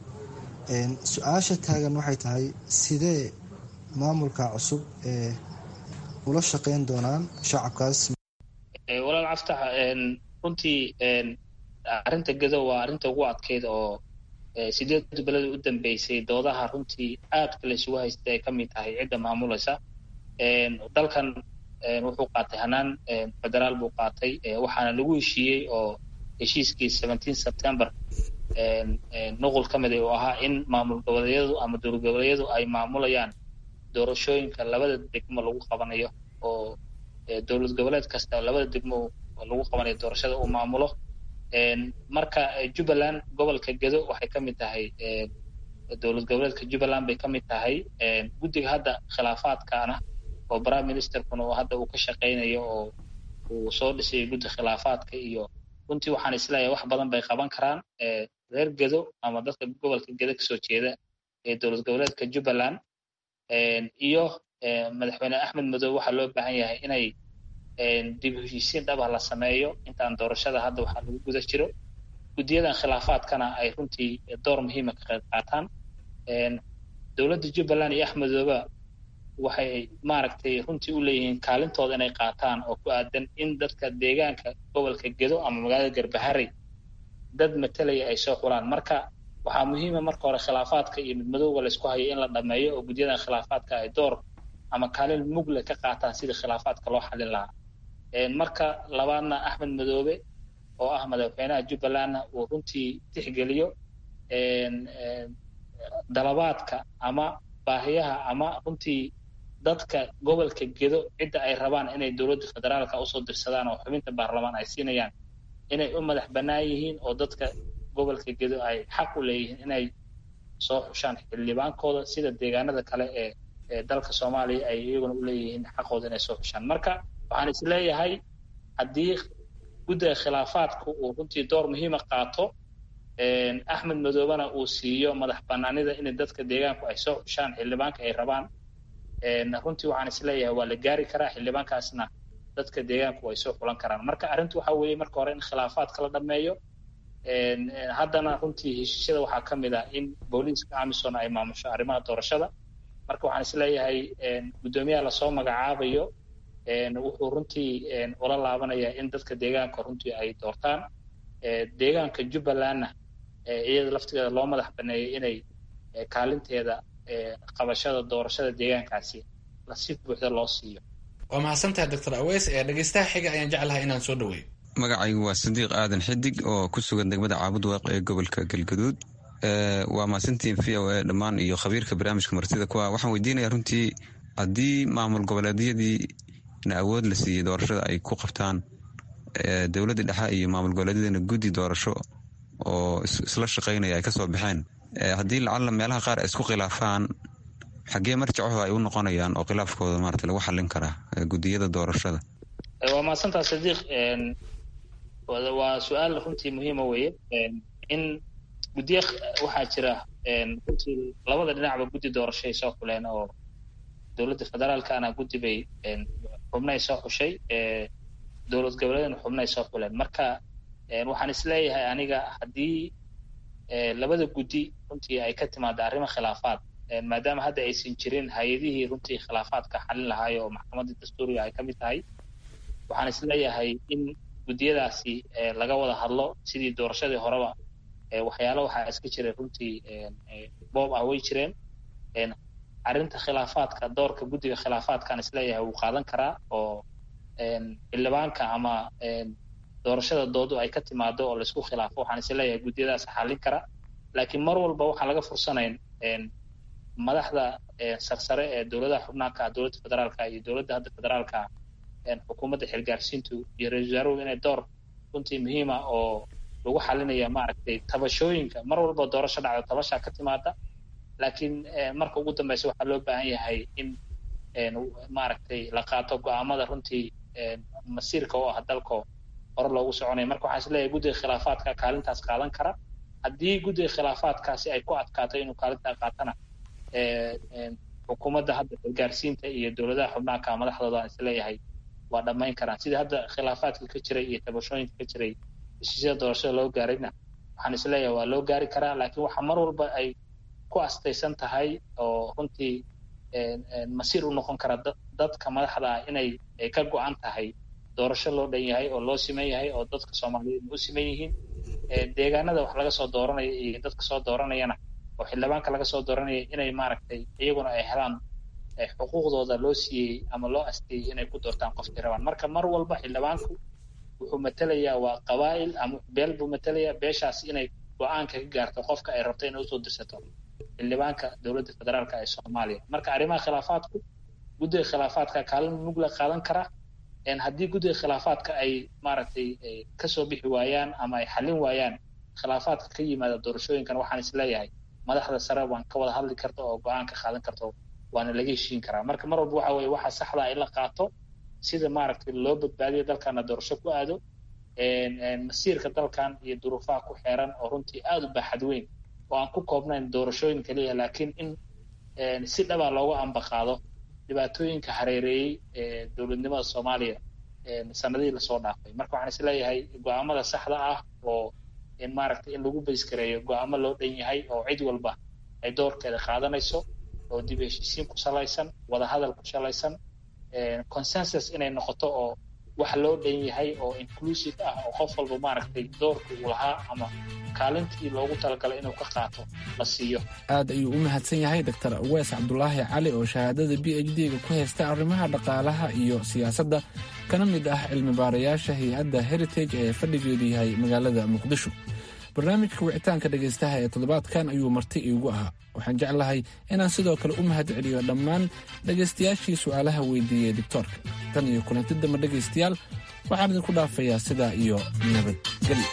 su-aasha taagan waxay tahay sidee maamulka cusub ee ula shaqeyn doonaan shacabkaas walaal caftax runtii arrinta gedo waa arrinta ugu adkeyd oo sideed beleda u dambeysay doodaha runtii aadka la isugu haystay ay ka mid tahay cidda maamulaysa dalkan wuxuu qaatay hanaan federaal buu qaatay waxaana lagu heshiiyey oo heshiiskii seventeen september nuqul ka mida uu ahaa in maamul goboleedyadu ama dowlad goboleedyadu ay maamulayaan doorashooyinka labada degmo lagu qabanayo oo dowlad goboleed kasta labada degmo lagu qabanayo doorashada uu maamulo marka jubbaland gobolka gedo waxay ka mid tahay dowlad goboleedka jubbaland bay ka mid tahay guddiga hadda khilaafaadkaana oo prime ministerkuna oo hadda uu ka shaqaynayo oo uu soo dhisay guddi khilaafaadka iyo runtii waxaan isleeyahay wax badan bay qaban karaan reer gedo ama dadka gobolka gedo kasoo jeeda ee dowlad goboleedka jubbaland iyo madaxweyne axmed madoobe waxaa loo baahan yahay inay dib heshiisiin dhaba la sameeyo intaan doorashada hadda waxaa lagu guda jiro guddiyadan khilaafaadkana ay runtii door muhiima ka qayb qaataan dowladda jubbaland iyo axmed madoobe waxay maaragtay runtii u leeyihiin kaalintooda inay qaataan oo ku aadan in dadka deegaanka gobolka gedo ama magaalada garbaharey dad matelaya ay soo xulaan marka waxaa muhiima marka hore khilaafaadka iyo midmadowga laysku hayo in la dhameeyo oo guddiyadan khilaafaadka ay door ama kaalin mugle ka qaataan sidii khilaafaadka loo xalin lahaa marka labaadna axmed madoobe oo ah madaxweynaha jubbalandna uu runtii tixgeliyo dalabaadka ama baahiyaha ama runtii dadka gobolka gedo cidda ay rabaan inay dowladda federaalka usoo dirsadaan oo xubinta baarlamaan ay siinayaan inay u madax bannaan yihiin oo dadka gobolka gedo ay xaq u leeyihiin inay soo xushaan xildhibaankooda sida deegaanada kale ee ee dalka soomaaliya ay iyaguna u leeyihiin xaqooda inay soo xushaan marka waxaan is leeyahay haddii guddiga khilaafaadku uu runtii door muhiima qaato axmed madoobena uu siiyo madax banaanida in dadka deegaanku ay soo xushaan xildhibaanka ay rabaan runtii waxaan is leeyahay waa la gaari karaa xildhibaankaasna dadka deegaanku ay soo xulan karaan marka arrintu waxa weeye marka hore in khilaafaadka la dhameeyo haddana runtii heshiisyada waxaa ka mid ah in booliiska amison ay maamusho arrimaha doorashada marka waxaan is leeyahay guddoomiyaha lasoo magacaabayo wuxuu runtii ula laabanayaa in dadka deegaanka runtii ay doortaan deegaanka jubbalandna iyada laftigeeda loo madax baneeyay inay kaalinteeda qabashada doorashada deegaankaasi si buuxda loo siiyo waa mahadsantahay doctor aweys ee dhegeystaha xiga ayaan jeclahay inaan soo dhaweeyo magacaygu waa sadiiq aadan xidig oo ku sugan degmada caabud waaq ee gobolka galgaduud waa mahadsantiin v o a dhammaan iyo khabiirka barnaamijka martida kuwa waxaan weydiinaya runtii haddii maamul goboleedyadii na awood la siiyey doorashada ay ku qabtaan dowladda dhexe iyo maamul goboleedyadana guddi doorasho oo isla shaqaynaya ay kasoo baxeen haddii lacalla meelaha qaar ay isku khilaafaan xaggee marjacaho ay u noqonayaan oo khilaafkooda maarata lagu xallin karaa guddiyada doorashada waa mahadsantaa sadiiq waa su-aal runtii muhiima weeye in guddiya waxaa jira runtii labada dhinacba guddi doorashay soo xuleen oo dowladda federaalkana guddi bay xubnay soo xushay dowlad goboleedna xubnay soo xuleen marka waxaan isleeyahay aniga haddii labada guddi runtii ay ka timaada arrimo khilaafaad maadaama hadda aysan jirin hay-adihii runtii khilaafaadka xalin lahaay oo maxkamadda dastuuriga ay ka mid tahay waxaan isleeyahay in guddiyadaasi laga wada hadlo sidii doorashadii horeba waxyaalo waxaa iska jiray runtii boob ah way jireen arrinta khilaafaadka doorka guddiga khilaafaadkaan isleeyahay wuu qaadan karaa oo xildhibaanka ama doorashada doodu ay ka timaado oo laisku khilaafo waxaan isleeyahay guddiyadaas xallin kara laakiin mar walba waxaan laga fursanayn madaxda sarsare ee dowladaha xubnaanka dowladda federaalka iyo dowladda hadda federaalka xukuumadda xilgaarsiintu iyo ra-isul wasaaruhu inay door runtii muhiima oo lagu xalinaya maaragtay tabashooyinka mar walba doorasho dhacda tabashaa ka timaada laakiin marka ugu dambeysa waxaa loo baahan yahay in maaragtay la qaato go-aamada runtii masiirka oo ah dalko hore loogu soconaya marka waxaan isleeyahay guddiga khilaafaadka kaalintaas qaadan kara haddii guddiga khilaafaadkaasi ay ku adkaato inuu kaalintaa qaatana xukuumadda hadda xilgaarsiinta iyo dowladaha xubnaanka madaxdooda aan isleeyahay waa dhammayn karaan sidii hadda khilaafaadka ka jiray iyo tabashooyinka ka jiray heshiisyada doorashada loo gaarayna waxaan isleeyahay waa loo gaari karaa laakiin waxa mar walba ay ku astaysan tahay oo runtii masiir u noqon kara dadka madaxda ah inay ka go-an tahay doorasho loo dhan yahay oo loo siman yahay oo dadka soomaaliyeed u siman yihiin deegaanada wax laga soo dooranaya iyo dadka soo dooranayana oo xildhibaanka laga soo dooranaya inay maaragtay iyaguna ay helaan xuquuqdooda loo siiyey ama loo asteeyey inay ku doortaan qofkii rabaan marka mar walba xildhibaanku wuxuu matelayaa waa qabaa'il ama beel buu matelayaa beeshaas inay go-aanka ka gaarto qofka ay rabto inay usoo dirsato xildhibaanka dowladda federaalka ee soomaaliya marka arrimaha khilaafaadku guddiga khilaafaadka kaalin mugla qaadan kara haddii guddiga khilaafaadka ay maaragtay kasoo bixi waayaan ama ay xallin waayaan khilaafaadka ka yimaada doorashooyinkan waxaan isleeyahay madaxda sare waan ka wada hadli karta oo go-aan ka qaadan karto waana laga heshiin karaa marka mar walba waxa weye waxa saxda in la qaato sida maaragtay loo badbaadiyo dalkana doorasho ku aado masiirka dalkan iyo duruufaha ku xeeran oo runtii aada u baaxad weyn oo aan ku koobnayn doorashooyin kaliya laakiin in si dhaba looga ambaqaado dhibaatooyinka hareereeyey ee dowladnimada soomaaliya sanadihii lasoo dhaafay marka waxaan isleeyahay go-aamada saxda ah oo maaragtay in lagu bayskareeyo go-aamo loo dhan yahay oo cid walba ay doorkeeda qaadanayso oo dib heshiisiin ku salaysan wadahadal ku salaysan consensus inay noqoto oo wax loo dhan yahay oo inclusive ah oo qof walba maaragtay doorka uu lahaa ama kaalintii loogu talagalay inuu ka qaato la siiyo aad ayuu u mahadsan yahay doctor awees cabdulaahi cali oo shahaadada b h d-ga ku haysta arrimaha dhaqaalaha iyo siyaasadda kana mid ah cilmi baarayaasha hay-adda heritage ee fadhigeedu yahay magaalada muqdisho barnaamijka wicitaanka dhegaystaha ee toddobaadkan ayuu marti iigu ahaa waxaan jeclahay inaan sidoo kale u mahad celiyo dhammaan dhegaystayaashii su'aalaha weydiiyey doctoorka tan iyo kulanti damba dhegaystayaal waxaan idinku dhaafayaa sidaa iyo nabadgelyo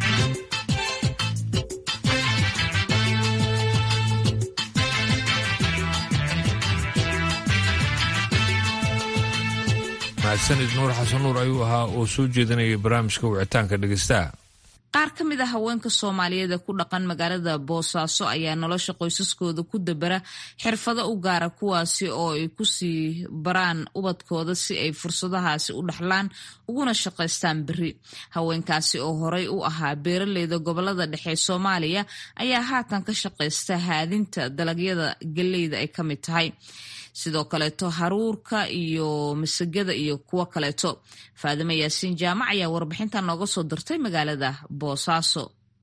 mahadsanid nuur xasan nuur ayuu ahaa oo soo jeedinayay barnaamijka wicitaanka dhegaystaha qaar ka mid a haweenka soomaaliyeed ee ku dhaqan magaalada boosaaso ayaa nolosha qoysaskooda ku dabera xirfado u gaara kuwaasi oo ay kusii baraan ubadkooda si ay fursadahaasi u dhaxlaan uguna shaqaystaan beri haweenkaasi oo horey u ahaa beeraleyda gobolada dhexe ee soomaaliya ayaa haatan ka shaqaysta haadinta dalagyada galleyda ay ka mid tahay sidoo kaleeto haruurka iyo masagada iyo kuwo kaleeto faadime yaasiin jaamac ayaa warbixinta nooga soo dirtay magaalada boosaaso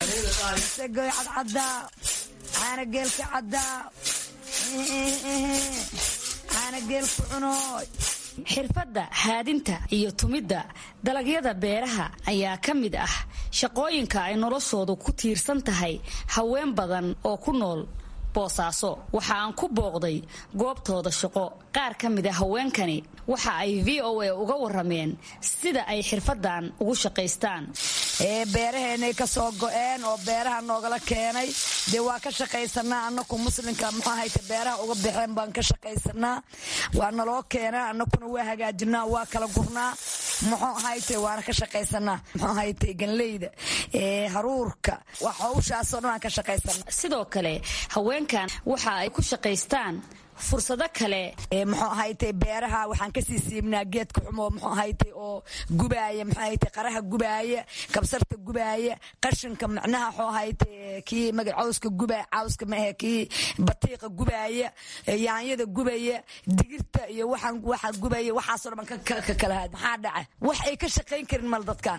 xirfadda haadinta iyo tumidda dalagyada beeraha ayaa ka mid ah shaqooyinka ay noloshoodu ku tiirsan tahay haween badan oo ku nool boosaaso waxa aan ku booqday goobtooda shaqo qaar ka mid a haweenkani waxa ay v o a uga warameen sida ay xirfadan ugu shaqaystaan beeraheenay ka soo go-een oo beeraha noogala keenay dee waa ka shaqaysanaa anaku muslimka muxuahayte beeraha uga baxeen baan ka shaqaysanaa waa naloo keenaa anakuna waa hagaajinaa waa kala gurnaa muxuu ahayte waana ka shaqaysanaa muxuu ahayte ganleyda haruurka wax hawshaasoo dhan aan ka shaqaysanaa sidoo kale haweenkan waxa ay ku shaqaystaan fursado kale muxuu ahayte beeraha waxaan kasii siibnaa geedka xumo muxuu ahayte oo gubaaya muxuu ahayte qaraha gubaaya kabsarta gubaaya qashinka macnaha muxuu ahayte kii maga cawska gubaaya cawska maahe kii batiiqa gubaaya yaanyada gubaya digirta iyo waxaan waxa gubaya waxaasoo dhan ka kala haad maxaa dhaca wax ay ka shaqayn karin mal dadkan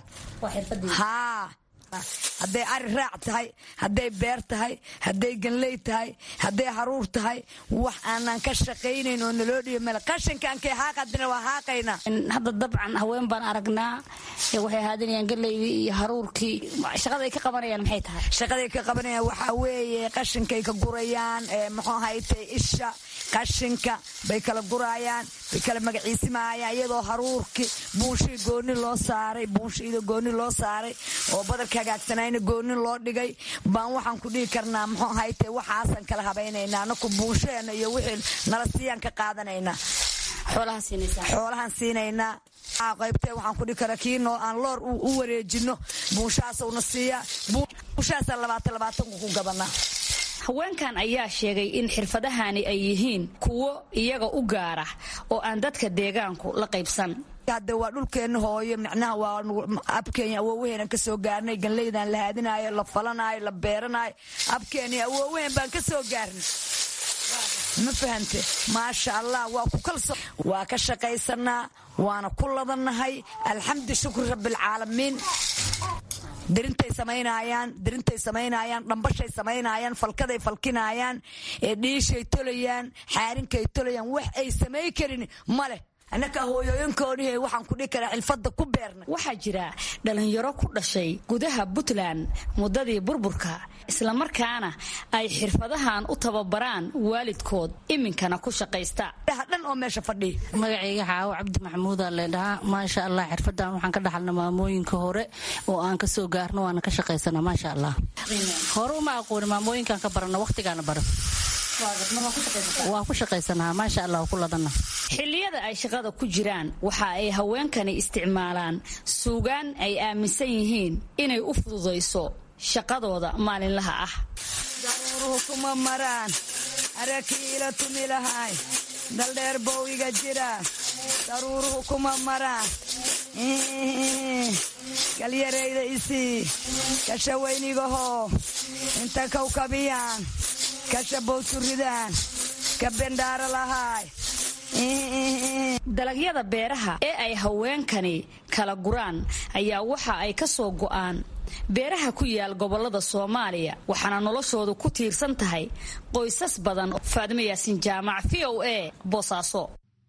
haa hadday ari raac tahay hadday beer tahay hadday ganley tahay hadday haruur tahay wax aanan ka shaqaynayn oo naloo dhiiba male qashinkankay haaqadina waa haaqayna hadda dabcan haween baan aragnaa waxay haadinayaan galeydii iyo haruurkii shaqaday ka qabanayaan maxay tahay shaqaday ka qabanayaan waxaa weeye qashinkay ka gurayaan muxuu ahayte isha qashinka bay kala guraayaan bay kala magaciisimaayaan iyadoo haruurkii buunshii gooni loo saaray buunshiida gooni loo saaray oo badarka hagaagsanayna gooni loo dhigay baan waxaan ku dhihi karnaa muxuu ahayte waxaasan kala habaynaynaa anaku buunshaheena iyo wixii nala siiyaan ka qaadanaynaa xoolahaan siinaynaa qaybtee waxaan ku dhihi karaa kii noo aan loor u wareejino buunshahaasuna siiyaa buunshahaasa labaatan labaatanku ku gabanaa haweenkan ayaa sheegay in xirfadahani ay yihiin kuwo iyaga u gaara oo aan dadka deegaanku la qaybsan hadde waa dhulkeenna hooyo micnaha waa abkeenya awoowaheenan ka soo gaarnay ganleydan la haadinaayo la falanaayo la beeranaayo abkeeni awoowaheen baan ka soo gaarnay ma fahante maasha allah waa ku kalso waa ka shaqaysanaa waana ku ladannahay alxamdu shukri rabbialcaalamiin dirintay samaynayaan dirintay samaynayaan dhambashay samaynayaan falkaday falkinaayaan dhiishay tolayaan xaarinkay tolayaan wax ay samay karin ma leh annaka hooyooyinkoodii waxaan ku dhihi karaa xilfadda ku beernay waxaa jira dhalinyaro ku dhashay gudaha puntland muddadii burburka islamarkaana ay xirfadahan u tababaraan waalidkood iminkana ku shaqaysta dhan oo meesha fadhiya magacayga xaawo cabdi maxamuuda leedhahaa maasha allah xirfadan waxaan ka dhaxalna maamooyinka hore oo aan ka soo gaarno waana ka shaqaysana maasha allah hore uma aqooni maamooyinkaan ka barana waqtigaana baran waa ku shaqaysanaa maasha allah ku ladana xilliyada ay shaqada ku jiraan waxa ay haweenkani isticmaalaan suugaan ay aaminsan yihiin inay u fududayso shaqadooda maalinlaha ah daruuruhu kuma maraan arakiila tumi lahay daldheer bow iga jira daruuruhu kuma maraan galyarayda isii kasha weynigahoo inta kawkabiyaan kasha bowsuridaan ka bendhaara lahaay dalagyada beeraha ee ay haweenkani kala guraan ayaa waxa ay ka soo go'aan beeraha ku yaal gobolada soomaaliya waxaana noloshoodu ku tiirsan tahay qoysas badan faadimo yaasin jaamac v o a boosaaso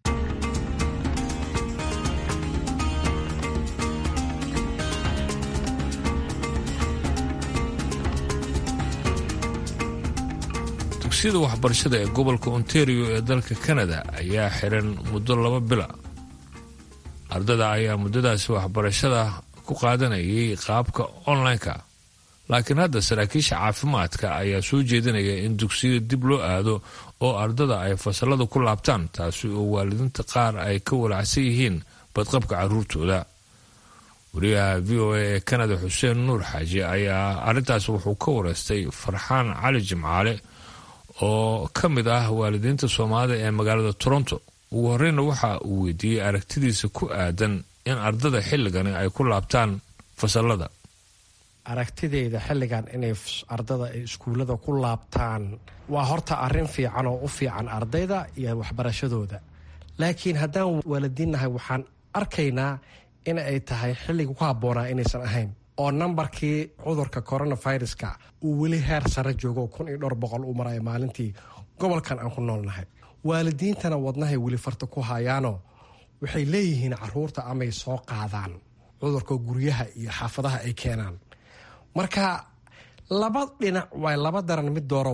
dugsiyada waxbarashada ee gobolka ontario ee dalka kanada ayaa xiran muddo laba bila ardada ayaa muddadaasi waxbarashada ku qaadanayay qaabka online-ka laakiin hadda saraakiisha caafimaadka ayaa soo jeedinaya in dugsiyada dib loo aado oo ardada ay fasalada ku laabtaan taasi oo waalidiinta qaar ay ka walacsan yihiin badqabka caruurtooda wariyaha v o a ee kanada xuseen nuur xaaji ayaa arrintaas wuxuu ka wareystay farxaan cali jimcaale oo ka mid ah waalidiinta soomaalida ee magaalada toronto ugu horeyna waxa uu weydiiyey aragtidiisa ku aadan in ardada xilligani ay ku laabtaan fasalada aragtideyda xilligan inay ardada ay iskuullada ku laabtaan waa horta arrin fiican oo u fiican ardayda iyo waxbarashadooda laakiin haddaan waalidiinnahay waxaan arkaynaa in ay tahay xilliga ku habboonaa inaysan ahayn oo nambarkii cudurka coronaviruska uu weli heer sare joogo kun iyo dhowr boqol uu maraya maalintii gobolkan aan ku noolnahay waalidiintana wadnahay weli farta ku hayaanoo waxay leeyihiin caruurta amay soo qaadaan cudurka guryaha iyo xaafadaha ay keenaan marka laba dhinac waay laba daran mid dooro waay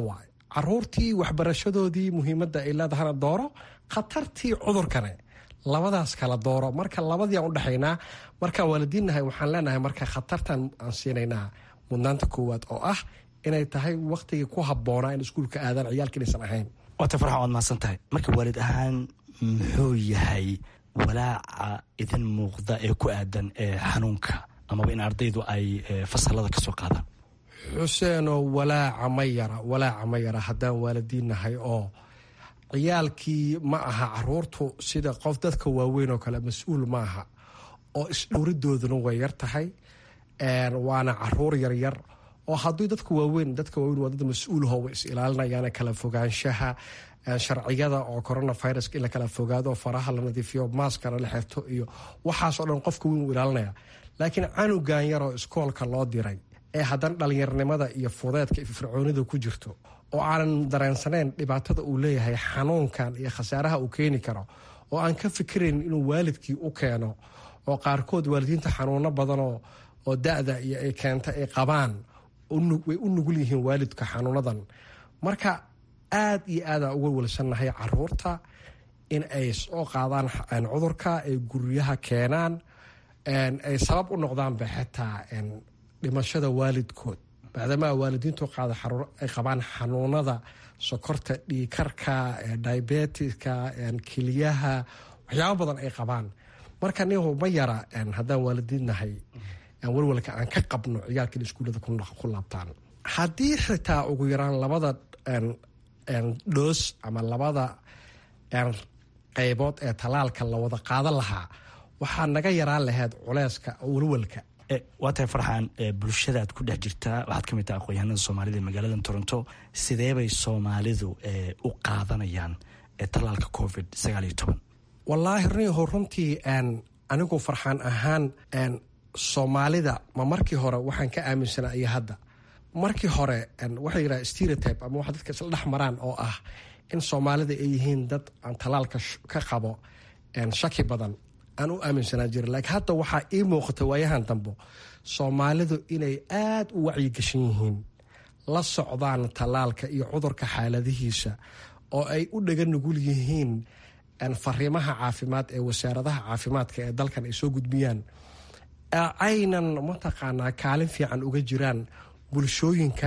caruurtii waxbarashadoodii muhiimadda ay leedahana dooro khatartii cudurkane labadaas kala dooro marka labadii aan udhexaynaa markaan waalidiinnahay waxaan leenahay marka khatartan aan siinaynaa mudnaanta koowaad oo ah inay tahay waktigii ku habboonaa in iskuulka aadaan ciyaalka inaysan ahayn waata farxan waad mahadsan tahay marka waalid ahaan muxuu yahay walaaca idin muuqda ee ku aadan xanuunka amaba in ardaydu ay fasalada ka soo qaadaan xuseenoo walaaca ma yara walaaca ma yara haddaan waalidiinnahay oo ciyaalkii ma aha caruurtu sida qof dadka waaweyn oo kale mas-uul ma aha oo isdhowridooduna way yar tahay waana caruur yaryar oo haddii dadka waaweyn dadka waaweyn waa dad mas-uulho way is ilaalinayaan kala fogaanshaha sharciyada oo coronaviruska in la kala fogaado faraha la nadiifiyo maaskana la xirto iyo waxaasoo dhan qofka weyn uu ilaalinaya laakiin canugan yaroo iskoolka loo diray ee haddana dhallinyarnimada iyo fudeedka iyo fircoonida ku jirto oo aanan dareensanayn dhibaatada uu leeyahay xanuunkan iyo khasaaraha uu keeni karo oo aan ka fikirayn inuu waalidkii u keeno oo qaarkood waalidiinta xanuuno badanoo oo da-da iyo ay keenta ay qabaan way u nugul yihiin waalidka xanuunadan marka aad iyo aadaan uga welsannahay caruurta in ay soo qaadaan cudurka ay guryaha keenaan ay sabab u noqdaanba xitaa dhimashada waalidkood maadaama waalidiintu qaada ay qabaan xanuunada sokorta dhiikarka diabetiska keliyaha waxyaabo badan ay qabaan marka nihu ma yara haddaan waalidiinnahay walwalka aan ka qabno ciyaalka in iskuullada ku laabtaan haddii xitaa ugu yaraan labada dhoos ama labada qaybood ee talaalka la wada qaadan lahaa waxaa naga yaraan lahayd culeyska walwalka waa tahay farxan bulshadaad ku dhex jirtaa waxaad ka mid taha aqoonyahanada soomaalida ee magaalada toronto sideebay soomaalidu u qaadanayaan talaalka covid sagaal iyo toban wallaahi rniho runtii anigu farxaan ahaan soomaalida ma markii hore waxaan ka aaminsanaa iyo hadda markii hore waxay yidhaha stereotype ama wax dadka isla dhex maraan oo ah in soomaalida ay yihiin dad aan talaalka ka qabo shaki badan aan u aaminsanaa jira laakiin hadda waxaa ii muuqata waayahan dambo soomaalidu inay aad u wacyigashan yihiin la socdaan talaalka iyo cudurka xaaladihiisa oo ay u dhaga nugul yihiin fariimaha caafimaad ee wasaaradaha caafimaadka ee dalkan ay soo gudbiyaan aynan mataqaanaa kaalin fiican uga jiraan bulshooyinka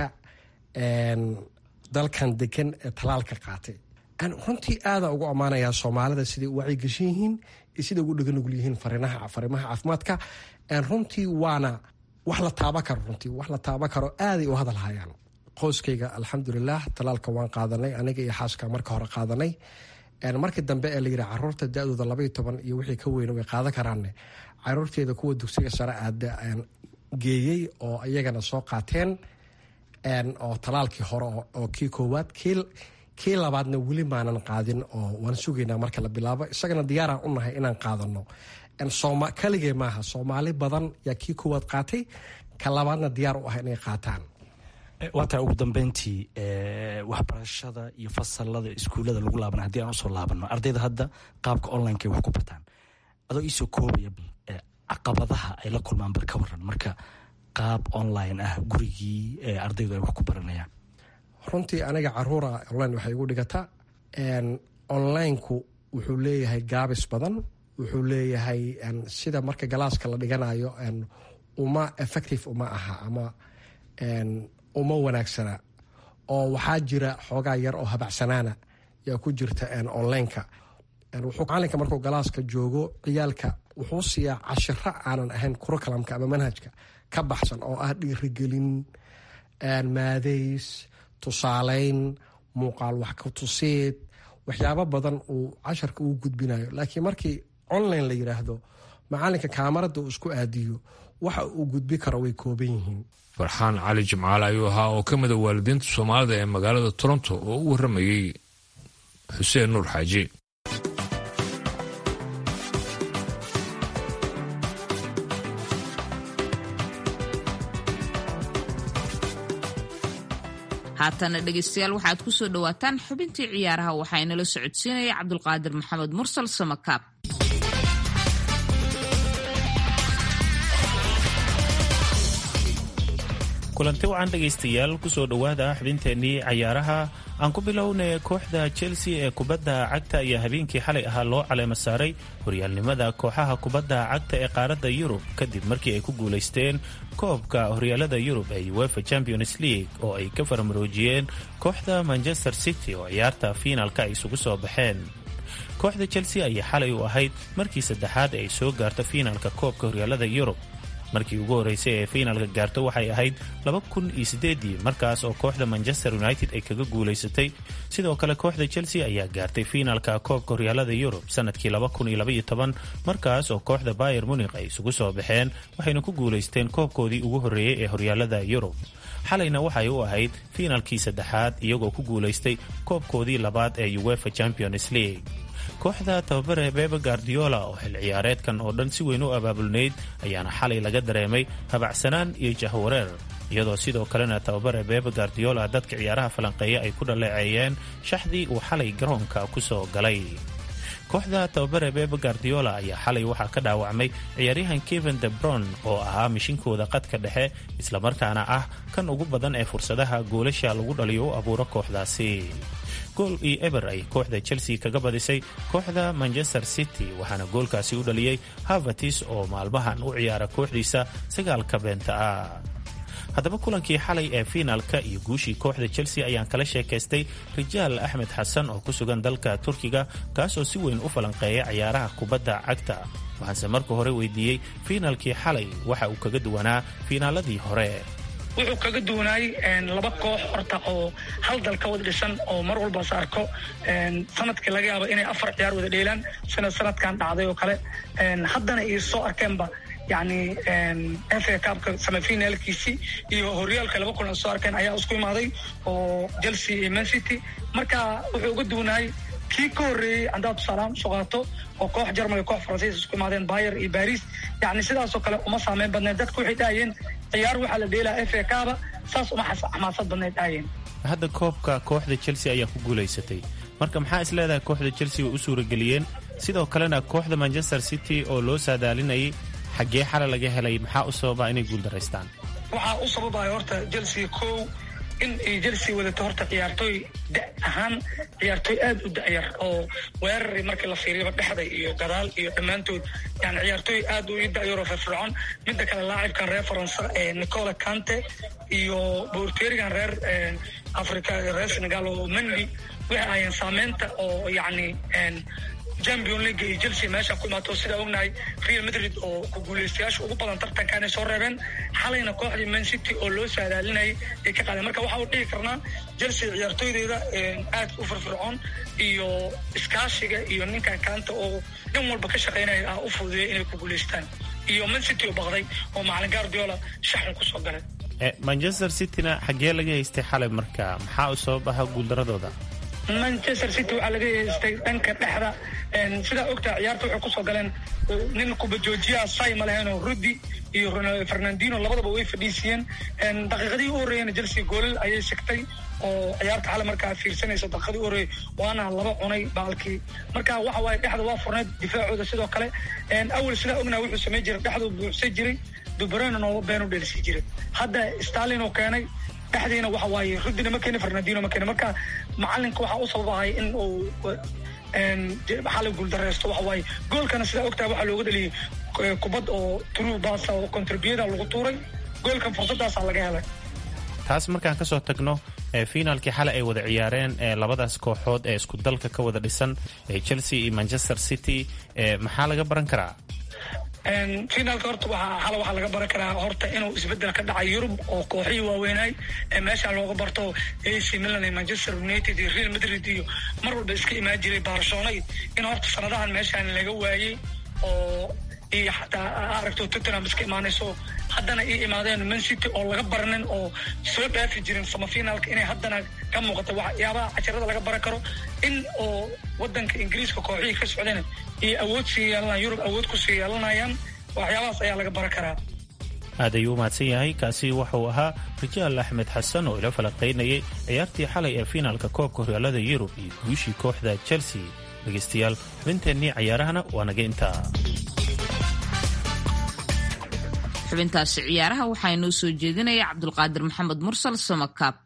dalkan degan ee talaalka qaatay runtii aada ugu ammaanayaa soomaalida siday u wacyigashan yihiin iyo siday ugu dhaga nugul yihiin fariimaha caafimaadka runtii waana wax la taaba karo runtii wax la taaba karo aaday u hadal hayaan qoyskayga alxamdulilah talaalka waan qaadanay aniga iyo xaaska marka hore qaadanay markii dambe ee layidhi caruurta da-dooda labaiyo toban iyo wixii ka weyna way qaadan karaanne caruurteeda kuwa dugsiga sare aada geeyey oo iyagana soo qaateen oo talaalkii hore oo kii koowaad kii labaadna weli maanan qaadin oo waan sugaynaa marka la bilaabo isagana diyaaraan u nahay inaan qaadano kaligee maaha soomaali badan yaa kii koowaad qaatay ka labaadna diyaar u ah inay qaataan waa tahay ugu dambeyntii waxbarashada iyo fasalada iskuullada lagu laabana haddii aan usoo laabano ardayda hadda qaabka onlineka wax ku bartaan adoo iisoo koobaya caqabadaha ay la kulmaan bar ka waran marka qaab online ah gurigii ardaydu ay wax ku baranayaan runtii aniga caruura online waxay igu dhigata onlineku wuxuu leeyahay gaabis badan wuxuu leeyahay sida marka galaaska la dhiganayo uma effective uma aha ama uma wanaagsana oo waxaa jira xoogaa yar oo habacsanaana yaa ku jirta onlineka wuxuu macalinka markuu galaaska joogo ciyaalka wuxuu siiyaa cashiro aanan ahayn kurokalamka ama manhajka ka baxsan oo ah dhiirigelin maadays tusaaleyn muuqaal wax ka tusiid waxyaabo badan uu casharka uu gudbinayo laakiin markii online la yidhaahdo macalinka kaamarada uu isku aadiyo waxa uu gudbi karo way kooban yihiin farxaan cali jimcaale ayuu ahaa oo ka mida waalidiinta soomaalida ee magaalada toronto oo u warramayey xuseen nuur xaaji haatana dhegeystayaal waxaad ku soo dhowaataan xubintii ciyaaraha waxaa inala socodsiinaya cabdulqaadir maxamed mursal samakaab kulanti wacan dhegaystayaal kusoo dhowaada xubinteennii cayaaraha aan ku bilownay kooxda chelsea ee kubadda cagta ayaa habeenkii xalay ahaa loo caleema saaray horyaalnimada kooxaha kubadda cagta ee qaaradda yurub kadib markii ay ku guulaysteen koobka horyaalada yurub ee uefa champions league oo ay ka farmaroojiyeen kooxda manchester city oo ciyaarta fiinaalka ay isugu soo baxeen kooxda chelsea ayaa xalay u ahayd markii saddexaad ee ay soo gaarto fiinaalka koobka horyaalada yurub markii ugu horreysay ee fiinaalka gaarto waxay ahayd laba kun iyo sideedii markaas oo kooxda manchester united ay kaga guulaysatay sidoo kale kooxda chelsea ayaa gaartay fiinaalka koobka horyaalada yurub sanadkii laba kun iyo labaiyo toban markaas oo kooxda bayer munikh ay isugu soo baxeen waxayna ku guulaysteen koobkoodii ugu horreeyey ee horyaalada yurub xalayna waxay u ahayd fiinaalkii saddexaad iyagoo ku guulaystay koobkoodii labaad ee uefa champions league kooxda tababare bebe guardiola oo xil ciyaareedkan oo dhan si weyn u abaabulnayd ayaana xalay laga dareemay habacsanaan iyo jahwareer iyadoo sidoo kalena tababare bebe guardiola dadka ciyaaraha falanqeeya ay ku dhaleeceeyeen shaxdii uu xalay garoonka ku soo galay kooxda tababare bebe guardiola ayaa xalay waxaa ka dhaawacmay ciyaaryahan kevin de bron oo ahaa mishinkooda qadka dhexe islamarkaana ah kan ugu badan ee fursadaha goolasha lagu dhaliyo u abuuro kooxdaasi gool iyo eber ay kooxda chelsea kaga badisay kooxda manchester city waxaana goolkaasi u dhaliyey havertis oo maalmahan u ciyaara kooxdiisa sagaalka beenta ah haddaba kulankii xalay ee fiinaalka iyo guushii kooxda chelsea ayaan kala sheekaystay rijaal axmed xasan oo ku sugan dalka turkiga kaasoo si weyn u falanqeeya ciyaaraha kubadda cagta waxaanse marka hore weydiiyey fiinaalkii xalay waxa uu kaga duwanaa fiinaaladii hore wuxuu kaga duwanaayey laba koox horta oo hal dal ka wada dhisan oo mar walba is arko sanadkii laga yaabo inay afar ciyaar wada dheelaan sida sanadkan dhacday oo kale haddana iyo soo arkeenba yani f a cupka semifinaalkiisii iyo horyaalka laba kulan soo arkeen ayaa isku imaaday oo chelsea iyo man city marka wuxuu uga duwanaayey kii ka horreeyey haddaad tusaalahaan usoo qaato oo koox jarmal iyo koox faransiis isku imaadeen bayer iyo baris yani sidaasoo kale uma saameyn badneed dadka waxay dhahayeen ciyaar waxaa la dheelaa f a kaba saas uma xamaasad badneed dhahayeen hadda koobka kooxda chelsea ayaa ku guulaysatay marka maxaa is leedahay kooxda chelsea way u suurageliyeen sidoo kalena kooxda manchester city oo loo saadaalinayay xaggee xala laga helay maxaa u sababa inay guuldaraystaan waxaa u sababaya horta chelsea kow in ay chelsea wadato horta ciyaartooy da ahaan ciyaartooy aad u da'yar oo weerari markii la fiiriyaba dhexda iyo gadaal iyo dhammaantood yani ciyaartooy aad u da'yaroo firfircoon midda kale laacibkan reer faransa ee nicola cante iyo boorteerigan reer africa reer senegal oo mendy waxay ahayeen saameynta oo yacni champion league iyo chelsea meesha ku imaato sidaa ognahay real madrid oo ku guulaystayaasha ugu badan tartankan ay soo reebeen xalayna kooxdii man city oo loo saadaalinayay ay ka qaadeen marka waxa uu dhihi karnaa chelsea ciyaartooydeeda aad u firfircoon iyo iskaashiga iyo ninkan kaanta oo dhan walba ka shaqaynaya ah u fududeeya inay ku guulaystaan iyo man city oo baqday oo macalin guardiola shaxun kusoo galay manchester cityna xaggee laga haystay xalay marka maxaa u sabab aha guuldaradooda manchester city waxaa laga haystay dhanka dhexda sidaa ogtaa ciyaarta waxay kusoo galeen nin kubajoojiyaha say ma leheenoo rudi iyo fernandino labadaba way fadhiisiyeen daqiiqadii u horreeyana chelsea goolal ayay sigtay oo ciyaarta xale markaa fiirsanaysa daqiiqadii u horreeyay waana laba cunay baalkii marka waxa waaye dhexda waa furneed difaacooda sidoo kale awal sidaa ognaa wuxuu samay jiray dhexduu buuxsan jiray dubrena nooba beenu dheelisi jiray hadda stalin oo keenay dhexdiina waxa waaye rudina ma keeni fernandino ma keeni marka macalinka waxaa u sababahay in uu xalay guuldareysto waxa waaye goolkana sidaa ogtaha waxaa looga dhaliyey kubad oo true basa oo contribuyada lagu tuuray goolkan fursadaasaa laga helay taas markaan kasoo tagno fiinaalkii xalay ay wada ciyaareen labadaas kooxood ee isku dalka ka wada dhisan chelsea iyo manchester city maxaa laga baran karaa finaalka horta waxaa xala waxaa laga baran karaa horta inuu isbedel ka dhacay yurub oo kooxihii waaweynaay ee meeshaan looga barto ac milan iyo manchester united iyo real madrid iyo mar walba iska imaan jiray barcelona in horta sanadahan meeshaan laga waayey oo iyo xataa aragto tottenham iska imaanayso haddana ii imaadeen man city oo laga baranin oo soo dhaafi jirin samafinaalka inay haddana ka muuqata waxyaabaha casharada laga baran karo in oo wadanka ingiriiska kooxihii ka socdeen iyo awood sii yeelanayaan yurub awood ku sii yeelanayaan waxyaabahaas ayaa laga baran karaa aad ayuu u mahadsan yahay kaasi wuxuu ahaa rijaal axmed xasan oo ila falanqaynayay ciyaartii xalay ee fiinaalka koobka horyaalada yurub iyo guushii kooxda chelsea dhegaystayaal xubinteennii cayaarahana waa naga intaa xubintaasi ciyaaraha waxaa inoo soo jeedinaya cabdulqaadir maxamed mursal samakaab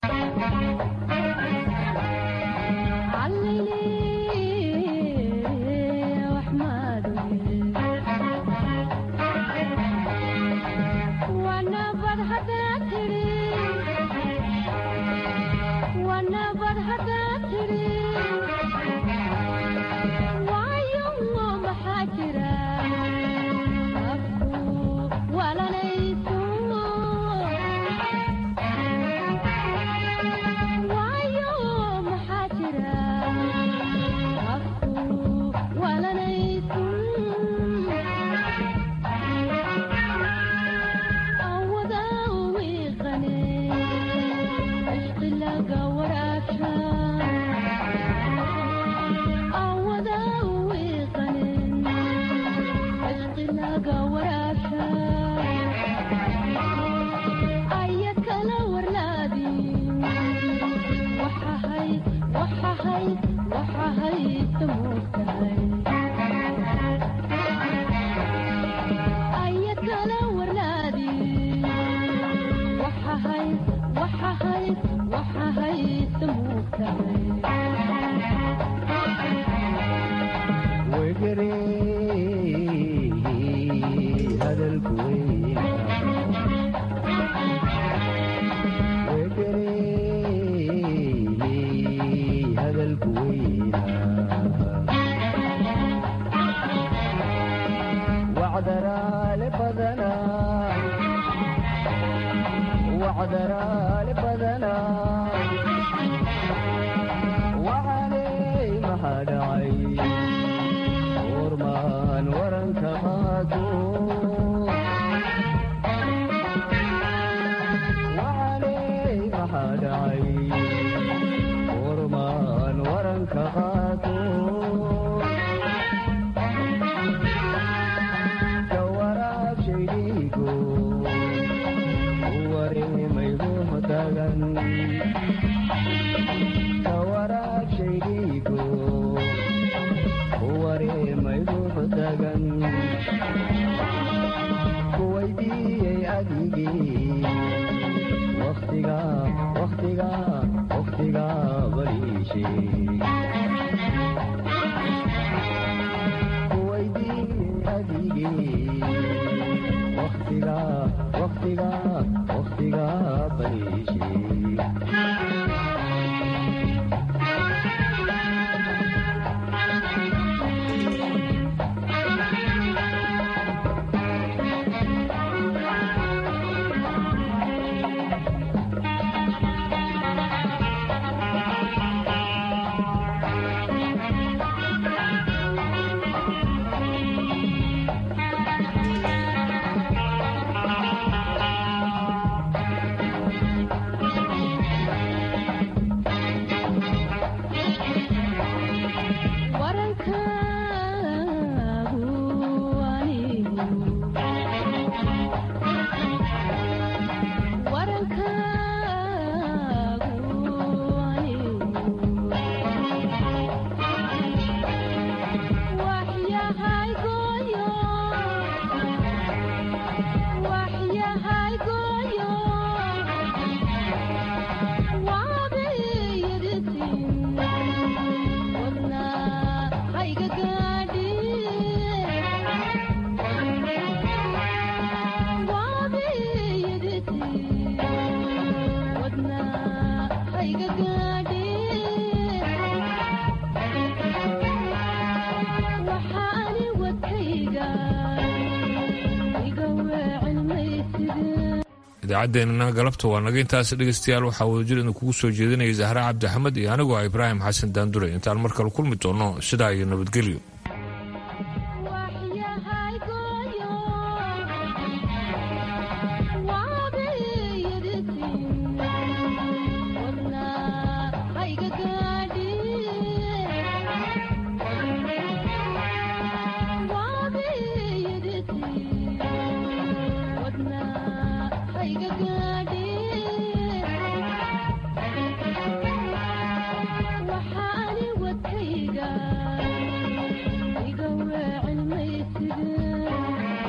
idaacaddeennana galabta waa naga intaas dhegaystayaal waxaa wadajir idin kugu soo jeedinaya zahra cabdi axmed iyo anigoo ah ibraahim xasan daandure intaan mar kale kulmi doonno sidaa iyo nabadgelyo